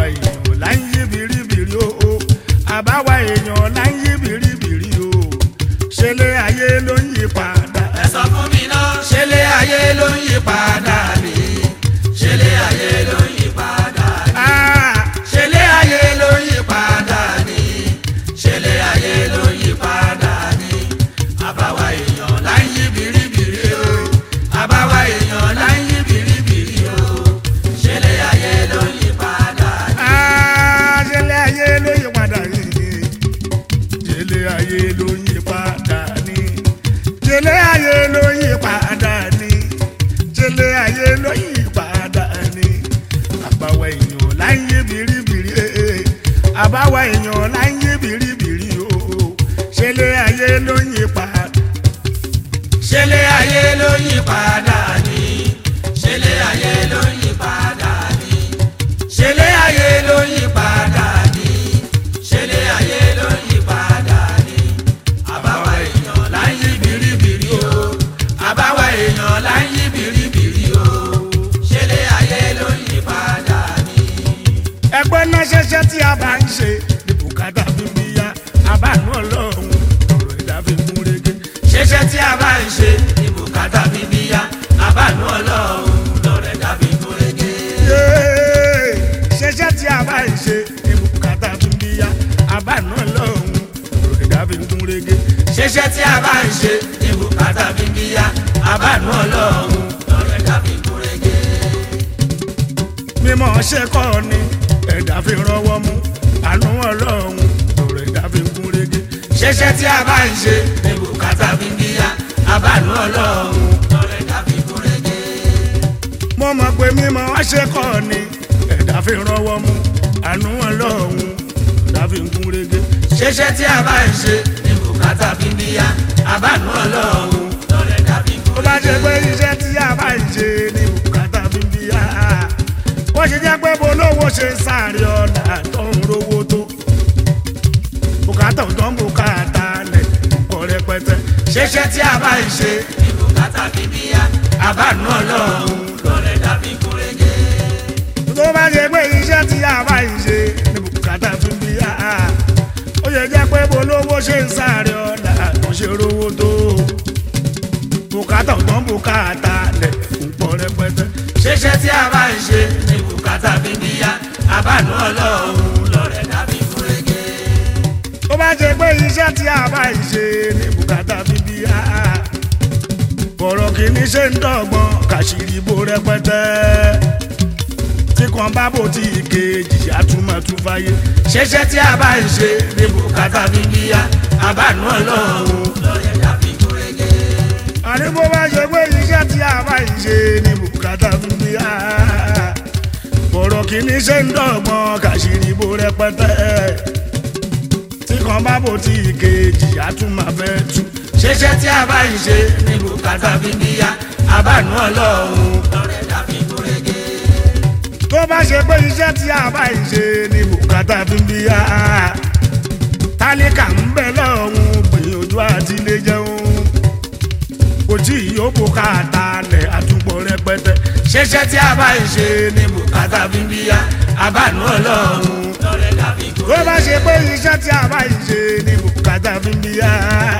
àbáwá èèyàn là ń yí bìrìbìrì o ṣẹlẹ̀ ayé ló ń yí pa ṣẹlẹ̀ ayé ló yí padà ní ṣẹlẹ̀ ayé ló yí padà ní ṣẹlẹ̀ ayé ló yí padà ní ṣẹlẹ̀ ayé ló yí padà ní àbáwá èèyàn là ń yí bìrìbìrì o àbáwá èèyàn là ń yí bìrìbìrì o ṣẹlẹ̀ ayé ló yí padà ní. ẹgbẹ́ náà ṣẹṣẹ́ tí a bá ń ṣe ní bùkátà fi bí ya àbánú ọlọ́run ọ̀rọ̀ ẹ̀dá fi kún régé. ṣẹṣẹ tí a bá ń ṣe ní bùkátà bíbí yá àbánú ọlọ́run lọ́rẹ̀ dàbí gúrégé. Yéé, ṣẹṣẹ́ tí a bá ń ṣe ní bùkátà fi bí ya àbánú ọlọ́run ọ̀rọ̀ ẹ̀dá fi kún régé. ṣẹṣẹ tí a bá ń ṣe ní bùkátà bíbí yá àbánú ọlọ́run lọ́rẹ̀ dàbí gúrégé. mímọ́ ṣe kọ́ ni ẹ̀dá fi rọwọ́ mú àánú ọlọ́run ọ̀rọ̀ ẹ̀dá fi kún régé. ṣẹṣẹ tí a bá ń ṣe ní bùkátà bíbí yá àbánú ọlọ́run lọ́rẹ̀ dàbí gúrégé. mo mọ̀ pé mímọ́ ṣe kọ́ ni ẹ̀dá fi rọwọ́ mú àánú ọlọ́run ẹ̀dá fi kún régé. ṣẹṣẹ tí a bá ń ṣe ní bùkátà bíbí yá àbánú ọlọ́run lọ́rẹ̀ dàbí ó bá ṣe pé gúrégé. iṣẹ́ tí a bá ń ṣe ní bùkátà fi bí ya ó ṣe jẹ́ pé bolówó ṣe ń sáré ọ̀nà tó ń rówó tó bùkátà tó ń bùkátà lẹ̀ kọ́ rẹpẹtẹ. ṣẹṣẹ tí a bá ń ṣe ní bùkátà bíbí yá àbánú ọlọ́run lọ́rẹ̀ dàbí gúrégé. tó bá ṣe pé iṣẹ́ tí a bá ń ṣe ní bùkátà fi bí ya ó ṣe jẹ́ pé bolówó ṣe ń sáré ọ̀nà tó ṣe rówó tó bùkátà tó ń bùkátà lẹ̀ kọ́ rẹpẹtẹ. ṣẹṣẹ tí a bá ń ṣe ní bùkátà bíbí yá àbánú ọlọ́run lọ́rẹ̀ dàbí gúrégé. ó bá ṣe pé iṣẹ́ tí a bá ń ṣe ní bùkátà bíbí a bọ̀rọ̀ kìíní ṣe ń dọ̀gbọ́n kàṣírí bó rẹpẹtẹ tí kan bá bò tí ìkejì àtúmọ̀tún fáyé ṣẹṣẹ tí a bá ń ṣe ní bùkátà bíbí yá àbánú ọlọ́run lọ́rẹ̀ dàbí gúrégé. àní bó bá ṣe pé iṣẹ́ tí a bá ń ṣe ní bùkátà bíbí a bọ̀rọ̀ kìíní ṣe ń dọ̀gbọ́n kàṣírí bó rẹpẹtẹ tí kan bá bò tí ìkejì àtúmọ̀fẹ́ tú. ṣẹṣẹ tí a bá ń ṣe ní bùkátà bíbí yá àbánú ọlọ́run lọ́rẹ̀ dàbí gúrégé. tó bá ṣe pé iṣẹ́ tí a bá ń ṣe ní bùkátà fi ń bí a tálíkà ń bẹ lọ́hùn gbìyànjú àti lè jẹun kò tí ì yóò bùkátà lẹ̀ àtúpọ̀ rẹpẹtẹ ṣẹṣẹ tí a bá ń ṣe ní bùkátà bíbí yá àbánú ọlọ́run lọ́rẹ̀ dàbí tó gúrégé. bá ṣe pé iṣẹ́ tí a bá ń ṣe ní bùkátà fi ń bí a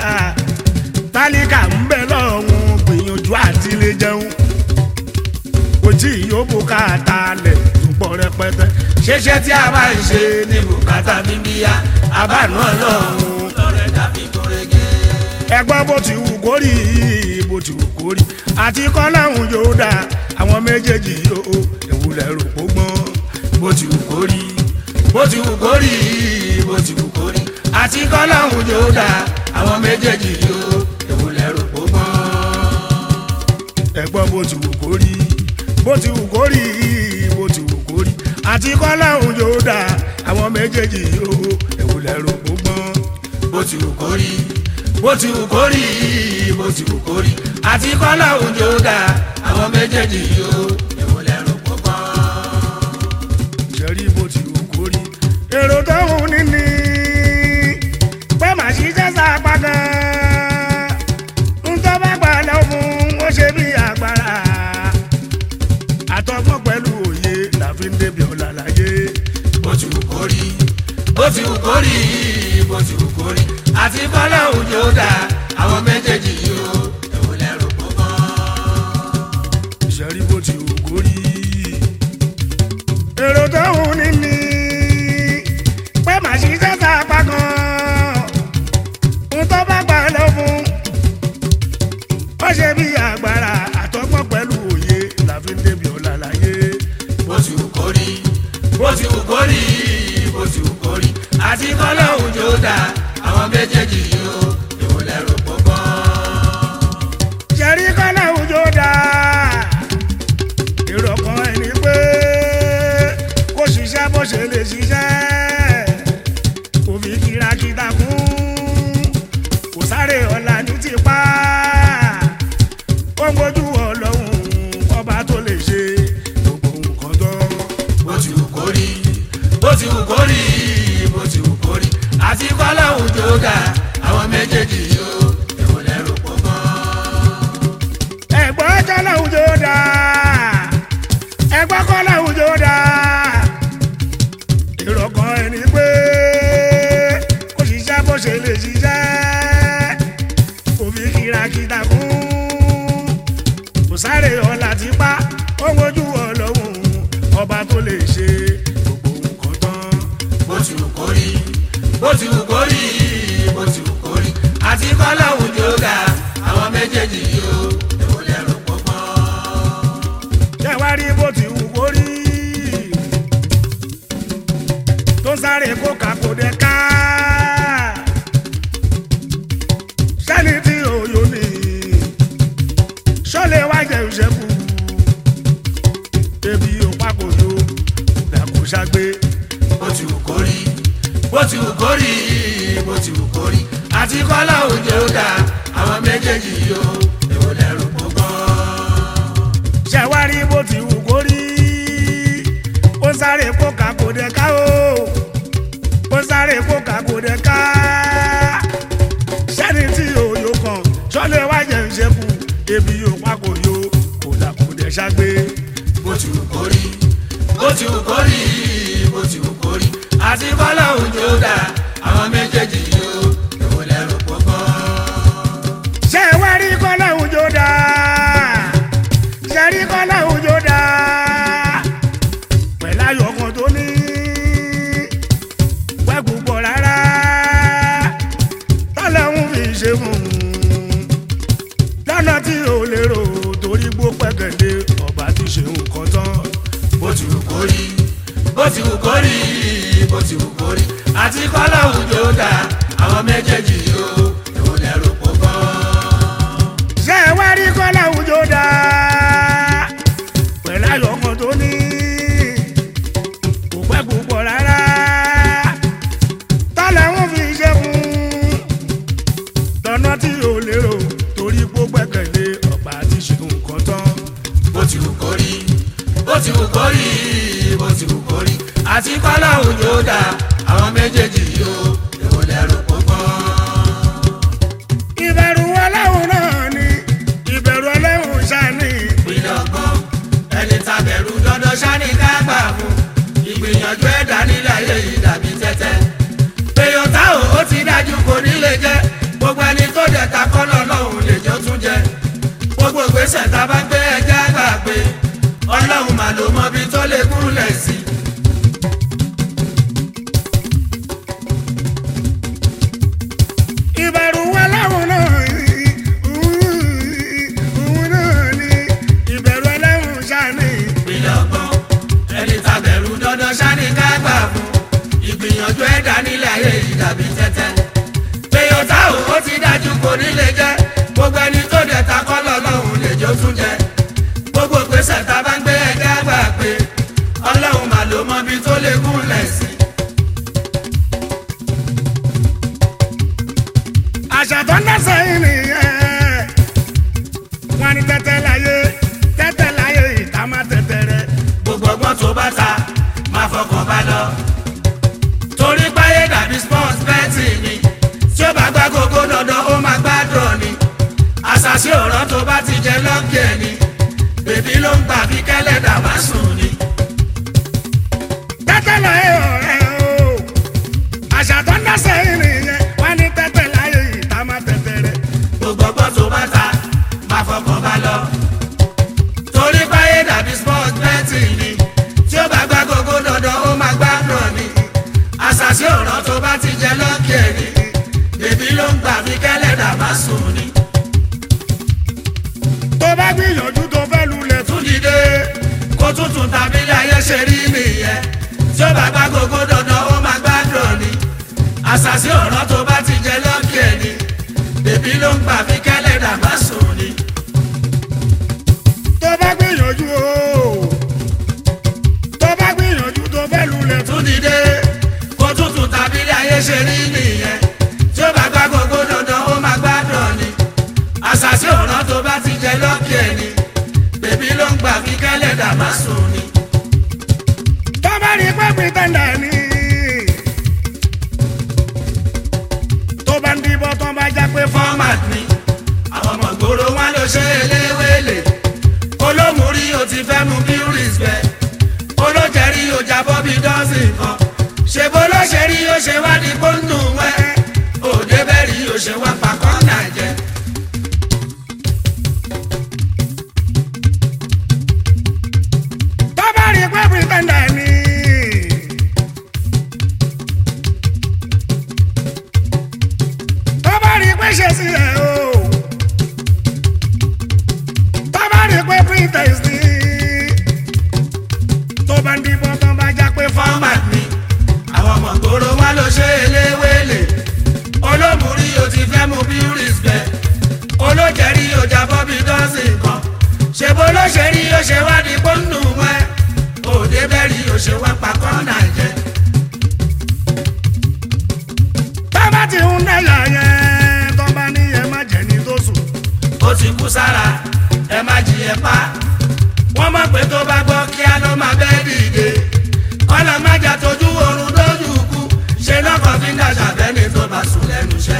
tálíkà ń bẹ lọ́hùn gbìyànjú àti lè jẹun kò tí ì yóò bùkátà lẹ̀ àtúpọ̀ rẹpẹtẹ ṣẹṣẹ tí a bá ń ṣe ní bùkátà bíbí yá àbánú ọlọ́run lọ́rẹ̀ dàbí gúrégé. ẹgbọ́n bó ti wù kó rí bó ti wù kó rí àti kọ́láhùn yóò dá àwọn méjèèjì yóò ìwúlẹ̀ rò pó gbọ́n bó ti wù kó rí bó ti wù kó rí bó ti wù kó rí àti kọ́láhùn yóò dá àwọn méjèèjì yóò ìwúlẹ̀ rò pó gbọ́n. ẹgbọ́n bó ti wù kó rí bó ti wù kó rí bó ti wù kó rí àti kọ́láhùn yóò dá àwọn méjèèjì yóò ìwúlẹ̀ rò pó gbọ́n bó ti wù kó rí bó ti wù kó rí bó ti wù kó rí àti kọ́láhùn yóò dá àwọn méjèèjì yóò ìwúlẹ̀ rò pó gbọ́n. ṣẹ́rí bó ti wù kó rí èrò tó hù níní pé màá ṣiṣẹ́ sápá gan-an ń tó bá gbà lọ fún ó ṣe bí agbára àtọgbọ́n pẹ̀lú òye la fi ń débi ọ̀la láyé bó ti wù kó rí bó ti wù kó rí bó ti wù kó rí àti kọ́láhùn yóò dá àwọn méjèèjì yóò ìwúlẹ̀ rò pó gbọ́n. ìṣẹ́rí bó ti wù kó rí èrò tó hù níní pé màá ṣiṣẹ́ sápá gan-an ń tó bá gbà lọ fún ó ṣe bí agbára àtọgbọ́n pẹ̀lú òye la fi ń débi ọ̀la láyé. bó ti wù kó rí bó ti wù kó rí bó ti wù kó rí àti kọ́láhùn yóò dá àwọn méjèèjì yóò ìwúlẹ̀ rò pó gbọ́n. ṣẹ̀rí kọ́lá òjò dá èrò kan ẹni pé kó ṣiṣẹ́ bó ṣe lè ṣiṣẹ́ dà àwọn méjèèjì yóò èwo lẹ́rù pọ̀ mọ́. ẹ̀gbọ́n kọ́láhùn jó dá ẹ̀gbọ́n kọ́láhùn jó dá ìrọ̀kàn ẹni pé kò ṣiṣẹ́ bó ṣe lè ṣiṣẹ́ kò fi kìràkìtà kún kò sáré ọ̀la ti pa ó ń wojú ọlọ́run ọba tó lè ṣe gbogbo nǹkan tán. bó ti wù kó rí bó ti wù kó rí bó ti wù kó rí àti kọ́láhùn jó dà àwọn méjèèjì yóò èwo lẹ́rù pọ̀ mọ́. ṣé wá rí bó ti wù kó rí tó ń sáré kó kàkó dé ká sẹ́ni tí òyò ní ṣọ́lẹ̀ wá jẹ́ ìṣẹ́kù ebi òpá kò yó dàkú ṣàgbé bó ti wù kó rí bó ti wù kó rí bó ti wù kó rí àti kọ́láhùn jó dà àwọn méjèèjì yóò èwo lẹ́rù pọ̀ mọ́. ṣé wá rí bó ti wù kó rí ó ń sáré kó kàkó dé ká o ó ń sáré kó kàkó dé ká sẹ́ni tí òyò kan ṣọ́lẹ̀ wá jẹ́ ìṣẹ́kù ebi òpá kò yó kò dàkú dé ṣàgbé. bó ti wù kó rí bó ti wù kó rí bó ti wù kó rí àti kọ́láhùn jó dà àwọn méjèèjì yóò èwo lẹ́rù pọ̀ mọ́. ṣé ẹ wá rí kọ́lá òjò dá ṣe rí kọ́lá òjò dá pẹ̀lú ayọ̀ kan tó ní wẹ́gùn pọ̀ rárá tọ́lọ́hún fi ṣe fún un lọ́nà tí ò lérò torí gbó pẹ́kẹ̀lé ọba ti ṣe nǹkan tán bó ti wù kó rí bó ti wù kó rí bó ti wù kó rí àti kọ́láhùn jó dà àwọn méjèèjì yóò èwo lẹ́rù pọ̀ mọ́. ṣé ẹ wá rí kọ́lá òjò dá pẹ̀lú ayọ̀ kan tó ní kò pẹ́ kò pọ̀ rárá tọ́lẹ̀ ń fi ṣe fún lọ́nà tí ò lérò torí pé ó gbẹ́kẹ̀lé ọ̀pá àti ṣe nǹkan tán bó ti wù kó rí bó ti wù kó rí bó ti wù kó rí àti kọ́láhùn jó dà àwọn méjèèjì yóò èwo lẹ́rù pọ̀ mọ́. ìbẹ̀rù ọlọ́run náà ni ìbẹ̀rù ọlọ́run ṣáni ìpínlẹ̀ ọgbọ́n ẹni tàbẹ̀rù dandan ṣáni ká gbà fún ìgbìyànjú ẹ̀dá nílẹ̀ ayé yìí dàbí tẹ́tẹ́. èèyàn táwọn ó ti dájú kò ní lè jẹ́ gbogbo ẹni tó dẹ̀ ta kọ́nà lọ́hùn lè jọ tún jẹ́. gbogbo ìgbésẹ̀ tá a bá gbé ẹja gbà pé ọlọ́run mà ló mọ ibi tó lè gúnlẹ̀ sí. ìbẹ̀rù ọlọ́run náà ni òun náà ni ìbẹ̀rù ọlọ́run ṣáni. ìpínlẹ̀ ọgbọ́n ẹni tàbẹ̀rù dandan ṣáni ká gbà fún ìgbìyànjú ẹ̀dá nílẹ̀ ayé yìí dàbí tẹ́tẹ́. èèyàn táwọn ó ti dájú kò ní lè jẹ́ gbogbo ẹni tó dẹ̀ ta kọ́ lọ́lọ́run lè jó tún jẹ́ gbogbo ìgbésẹ̀ tá a bá ń gbé ẹ̀dá gbà pé ọlọ́run mà ló mọ ibi tó lè gúnlẹ̀ sí. àṣà tó ń dẹ́sẹ̀ yìí nìyẹn wọn ni tẹ́tẹ́ láyé tẹ́tẹ́ láyé ìta má tẹ́tẹ́ rẹ. gbogbo ọgbọ́n tó bá ta máa fọkàn bá lọ. torí páyé dàbí sports betting ni tí ó bá gbá gógó dandan ó máa gbádùn ni. àṣàṣì ọ̀rọ̀ tó bá ti jẹ lọ́ọ̀kì ẹ̀ ni bèbí ló ń gbà bí kẹ́lẹ́dà wá sùn ni. tẹ́tẹ́ láyé ọ̀rẹ́ o àṣà tó ń dẹ́sẹ̀ yìí nìyẹn wọn ni tẹ́tẹ́ láyé ìta má tẹ́tẹ́ rẹ. gbogbo ọgbọ́n tó bá ta máa fọkàn bá lọ. torí páyé dàbí sports betting ni tí ó bá gbá gógó dandan ó máa gbádùn ni. àṣàṣì ọ̀rọ̀ tó bá ti jẹ lọ́ọ̀kì ẹ̀ ni bèbí ló ń gbà bí kẹ́lẹ́dà wá sùn ni. tó bá gbìyànjú tó fẹ́ lulẹ̀ tún tún dìde kó tuntun tàbí ilé ayé ṣe rí nìyẹn tí ó bá gbá gbogbo dandan ó máa gbádùn ni àṣàṣì ọ̀rọ̀ tó bá ti jẹ lọ́ọ̀kì ẹ̀ ni bèbí ló ń gbà fi kẹ́lẹ́ dàgbà sùn ni. tó bá gbìyànjú o tó bá gbìyànjú tó fẹ́ lulẹ̀ tún tún dìde kó tuntun tàbí ilé ayé ṣe rí nìyẹn tí ó bá gbá gbogbo dandan ó máa gbádùn ni àṣàṣì ọ̀rọ̀ tó bá ti jẹ lọ́ọ̀kì ẹ̀ ni bèbí ló ń gbà fi kẹ́lẹ́ dàgbà sùn ni. tó bá rí pé pìtẹ́ndà ni tó ó ṣe wá di bóńdù wẹ́ òde bẹ́ẹ̀ rí ó ṣe wá pàkọ́ náà jẹ. tó bá rí pé pretender ni. tó bá rí pé ṣe sí ẹ o. tó bá rí pé pretend ni. tó bá ń dìbò tó bá já pé fọ́. format ni àwọn ọmọ gbòòrò wa ló ṣe eléwélé olómùrí o ti fẹ́ mú bí respect olójẹ́rí o jábọ́ bí dọ́sìn kan ṣèbó ló ṣe rí o ṣe wá di bóńdù wẹ́ òde bẹ́ẹ̀ rí o ṣe wá pàkọ́ náà jẹ. tó bá ti ń dẹ́yà yẹn tó bá ní ẹ má jẹ́ ní tó sùn. ó ti kú sára ẹ má jí ẹ pa wọ́n mọ̀ pé tó bá gbọ́ kíá ló máa bẹ́ẹ̀ dìde kọ́lá má jà tójú oorun dójú kú ṣe lọ́kàn fi ń dàgbà bẹ́ni tó bá sùn lẹ́nu iṣẹ́.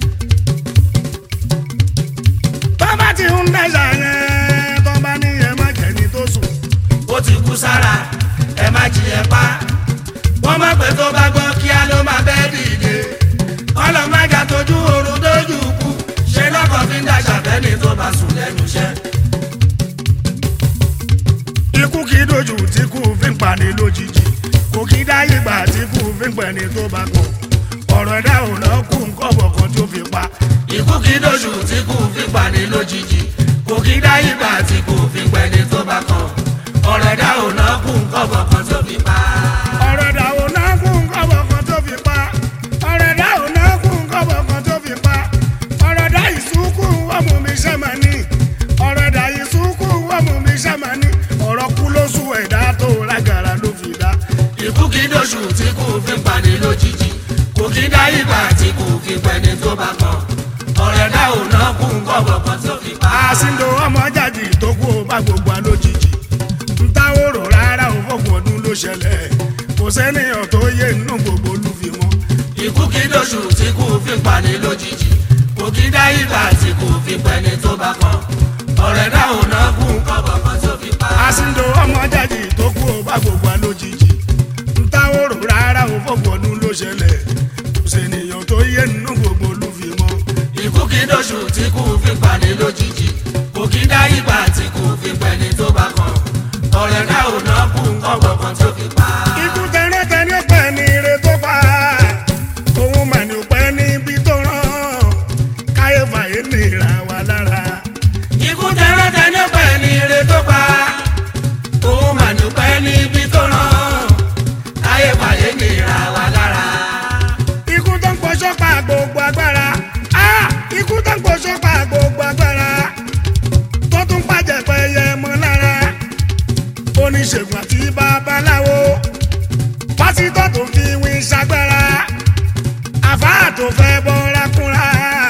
tó bá ti ń dẹ́yà yẹn tó bá ní ẹ má jẹ́ ní tó sùn. ó ti kú sára ẹ má jí ẹ pa wọ́n mọ̀ pé tó bá gbọ́ kíá ló máa bẹ́ẹ̀ dìde kọ́lá má jà tójú oorun dójú kú ṣe lọ́kàn fi ń dàgbà bẹ́ni tó bá sùn lẹ́nu iṣẹ́. ikú kì í dojú tí kú fi ń pani lójijì kò kì í dá ìgbà tí kú fi ń pẹ̀ni tó bá kọ̀ ọ̀rọ̀ ẹ̀dá ò lọ kú nkọ́bọ̀ kan tó fi pa ikú kì í dóṣù tí kò fi pani lójijì kò kì í dá ìgbà tí kò fi pẹ́ni tó bá kàn ọ̀rọ̀ ẹ̀dá ò ná kú nǹkan bọ̀kan tó fi pa. ọ̀rọ̀ ẹ̀dá ò ná kú nkọ́bọ̀ kan tó fi pa ọ̀rọ̀ ẹ̀dá ò ná kú nkọ́bọ̀ kan tó fi pa ọ̀rọ̀ ẹ̀dá ìsúnkù ọmọ mi sẹ́mání ọ̀rọ̀ ẹ̀dá ìsúnkù ọmọ mi sẹ́mání ọ̀rọ̀ kú ló sùn ẹ̀dá tó lágara ló fi dá ikú kì í dóṣù tí kò fi pani lójijì kò kì í dá ìgbà tí kò fi pẹ́ni tó bá kàn ọ̀rọ̀ ẹ̀dá ò ná kú nǹkan bọ̀kan tó fi pa. àsìndò ọmọ jàjì tó kú ó bá gbogbo alójijì ntáwòrò rárá ò fọ̀gbọ̀n ọdún ló ṣẹlẹ̀ kò sẹ́niyàn tó yé nínú gbogbo olúfimọ́ ikú kì í dóṣù tí kò fi pani lójijì kò kì í dá ìgbà tí kò fi pẹ́ni tó bá kàn ọ̀rọ̀ ẹ̀dá ò ná kú nǹkan bọ̀kan tó fi pa. àsìndò ọmọ jàjì tó kú ó bá gbogbo alójijì ntáwòrò rárá ò fọ̀gbọ̀n ọdún ló ṣẹlẹ̀ kò sẹ́niyàn tó yé nínú gbogbo olúfimọ́ ikú kì í dóṣù tí kò fi pani lójijì kò kì í dá ìgbà tí kò fi pẹ́ni tó bá kàn ọ̀rẹ́ náà ò ná kú nǹkan gbọ̀ngàn tó fi pa. ikú tẹ́rẹ́tẹ́ ní pẹ́ ní ire tó pa òun mà ní pẹ́ níbi tó rán káyé fàyè nìra wà lára. ikú tẹ́rẹ́tẹ́ ní pẹ́ ní ire tó pa òun mà ní pẹ́ níbi tó rán káyé fàyè nìra wà lára. ikú tó ń pọṣọ pa gbogbo agbára Ah! ikú tó ń pọṣọ pa gbogbo agbára tó tún pàjẹ́ pẹ́yẹ mọ́ lára oníṣègùn àti babaláwo pásítọ̀ tó fi wí ṣagbára àfáà tó fẹ́ bọ́ra kúnra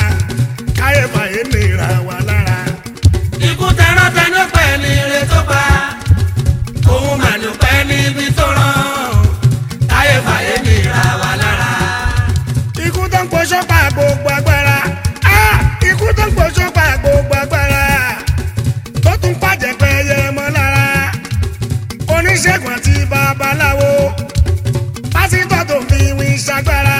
káyé fàyè nìra wà lára. ikú tẹ́rẹ́tẹ́ ní pẹ́ ní ire tó pa òun mà ní pẹ́ níbi tó rán káyé fàyè nìra wà lára. ikú tó ń pọṣọ pa gbogbo agbára Ah! ikú tó ń pọṣọ pa gbogbo agbára tó tún pàjẹ́ pẹ́yẹ mọ́ lára oníṣègùn àti babaláwo pásítọ̀ tó fi wí ṣagbára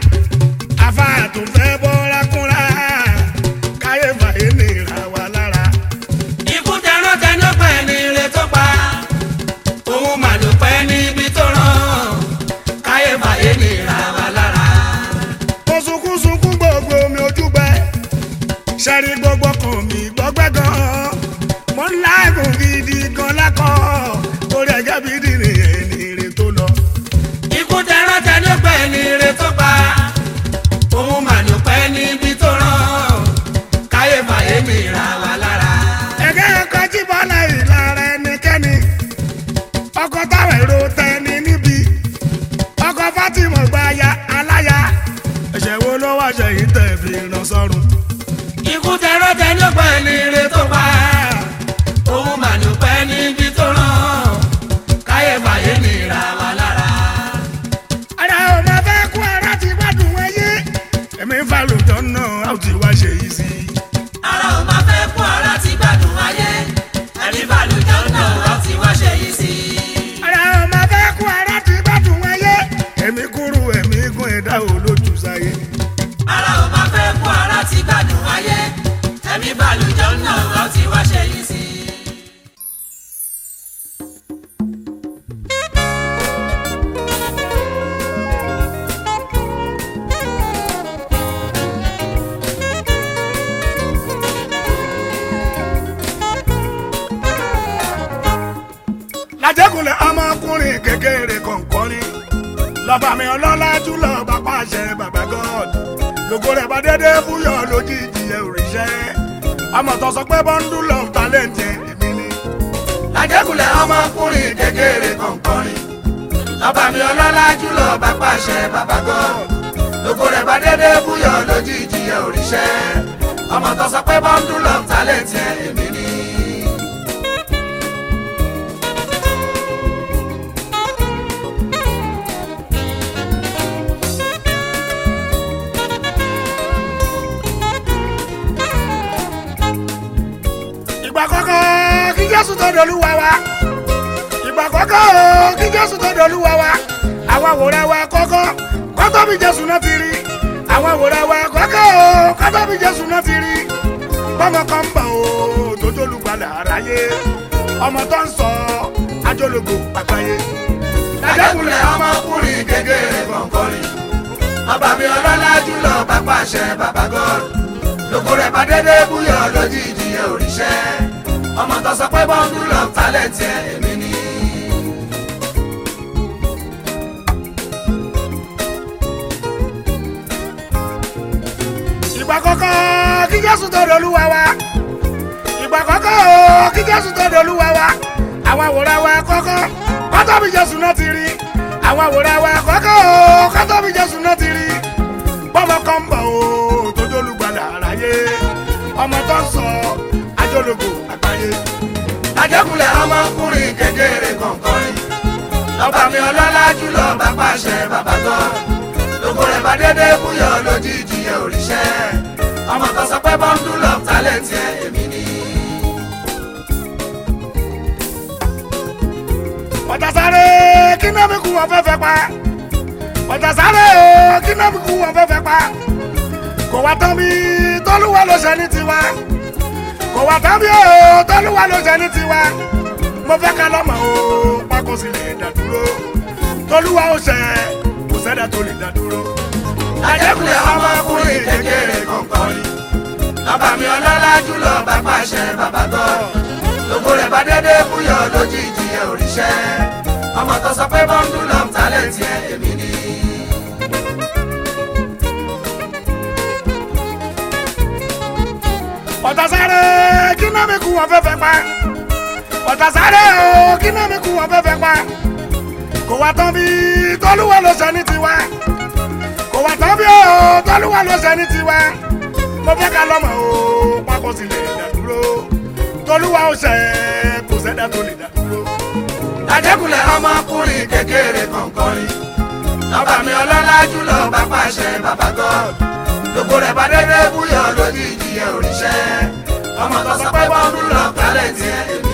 àfáà tó fẹ́ bọ́ra kúnra káyé fàyè nìra wà lára. ikú tẹ́rẹ́tẹ́ ní pẹ́ ní ire tó pa òun mà ló pẹ́ níbi tó rán káyé fàyè nìra wà lára. mo sunkún sunkún gbogbo mi ojú gbẹ ṣẹ́rí gbogbo kan mi gbọ́gbẹ́ gan mo ń láàgùn gidi gan lákọ̀ orí ẹ̀gẹ́ bí dìrín ẹni ire tó lọ. ikú tẹ́rẹ́tẹ́ ní pẹ́ ní ire tó pa òun mà ló pẹ́ níbi tó rán káyé fàyè nìra wà lára. ẹ̀gẹ́ ẹ̀kọ́ jí bọ́lá ìlara ẹnikẹ́ni ọkọ̀ táwọn èrò tẹni níbi ọkọ̀ Fátímọ̀ gba aya aláya ẹ̀ṣẹ̀ wo ló wá ṣẹ̀yìn tẹ̀ fi ràn sọ́run. ikú tẹ́rẹ́tẹ́ ní pẹ́ ní ire tó pa òun mà ló pẹ́ níbi tó rán káyé fàyè nìra wà lára. ara ò máa fẹ́ kú ara ti gbádùn wáyé ẹ̀mí falùjọ náà a ò ti wá ṣe yìí sí i. ara ò máa fẹ́ kú ara ti gbádùn ayé ẹni balùjọ́ náà wá ti wá ṣe yìí sí i. ara ò máa fẹ́ kú ara ti gbádùn wáyé ẹ̀mí kúrú ẹ̀mí gùn ẹ̀dá ò lójú sáyé. ara ò máa fẹ́ kú ara ti gbádùn ayé ẹ̀mí balùjọ náà wọ́n ti wá ṣe yìí sí. lájẹkùnlé ọmọkùnrin kékeré kọ̀ǹkọ́rin lọ́ba mi ọlọ́lá jùlọ bá pàṣẹ bàbá god lógo rẹ̀ bá dédé fúyọ̀ lójijì ẹ̀ òrìṣẹ́ ọmọ tó sọ pé bọ́ńdù love talent ẹ̀ èmi ni. lájẹkùnlé ọmọkùnrin kékeré kọ̀ǹkọ̀rin lọ́ba mi ọlọ́lá jùlọ bá pàṣẹ bàbá gan lóko rẹ̀ bá dédé búyọ̀ lójijì ẹ̀ òrìṣẹ́ ọmọ tó sọ pé bọ́ńdù love talent ẹ̀ èmi ni. ìgbà kọ́kọ́ kí jésù tó dolúwa wa ìgbà kọ́kọ́ kí jésù tó dolúwa wa àwọn àwòrán wa kọ́kọ́ kọ́tọ́ bí jésù náà ti rí àwọn àwòrán wa kọ́kọ́ kọ́tọ́ bí jésù náà ti rí bọ́mọ kan ń bọ̀ o tó jólùgbàlà aráyé ọmọ tó ń sọ ajólógo àgbáyé. lájẹkùnlé ọmọkùnrin kékeré kọ̀ǹkọ̀rin ọba mi ọlọ́lá jùlọ bá pàṣẹ bàbá gan lóko rẹ̀ bá dédé búyọ̀ lójijì ẹ̀ òrìṣẹ́ ọmọ tó sọ pé bọ́ńdù love talent ẹ̀ èmi ni. ìgbà kọ́kọ́ kí jésù tó dolúwa wa ìgbà kọ́kọ́ kí jésù tó dolúwa wa àwọn àwòrán wa kọ́kọ́ kọ́tọ́ bí jésù náà ti rí àwọn àwòrán wa kọ́kọ́ kọ́tọ́ bí jésù náà ti rí bọ́mọ kan ń bọ̀ o tó jólùgbàlà àráyé ọmọ tó ń sọ ajólógo àgbáyé. lájẹkùnlé ọmọkùnrin kékeré kọ̀ǹkọ̀rin lọ́ba mi ọlọ́lá jùlọ bá pàṣẹ bàbá gan lóko rẹ̀ bá dédé búyọ̀ lójijì ẹ̀ òrìṣẹ́ ọmọ tó sọ pé bọ́ńdù love talent ẹ̀ èmi ni. ọ̀tàsáré kí náà mi kú wọn fẹ́fẹ́ pa ọ̀tàsáré kí náà mi kú wọn fẹ́fẹ́ pa kò wá tán bí tọ́lúwa ló ṣe ní tiwa kò wá tán bí o tọ́lúwa ló ṣe ní tiwa mo fẹ́ ká lọ́mọ o pákó sì lè dá dúró tọ́lúwa ó ṣe kò sẹ́dá tó lè dá dúró. lájẹkùnlé ọmọkùnrin kékeré kọ̀ǹkọ̀rin lọ́ba mi ọlọ́lá jùlọ bá pàṣẹ bàbá gan lóko rẹ̀ bá dédé búyọ̀ lójijì ẹ̀ òrìṣẹ́ ọmọ tó sọ pé bọ́ńdù love talent ẹ̀ èmi ni. ọ̀tàsáré kí náà mi kú wọn fẹ́fẹ́ pa ọ̀tàsáré o kí náà mi kú wọn fẹ́fẹ́ pa kò wá tán bí tọ́lúwa ló ṣe ní tiwa kò wá tán bí o tọ́lúwa ló ṣe ní tiwa mo fẹ́ ká lọ́mọ o pákó sì lè dá dúró tọ́lúwa ó ṣe kò sẹ́dá tó lè dá dúró. lájẹkùnlé ọmọkùnrin kékeré kọ̀ǹkọ̀rin lọ́ba mi ọlọ́lá jùlọ bá pàṣẹ bàbá gan lóko rẹ̀ bá dédé búyọ̀ lójijì ẹ̀ òrìṣẹ́ ọmọ tó sọ pé bọ́ńdù love talent ẹ̀ èmi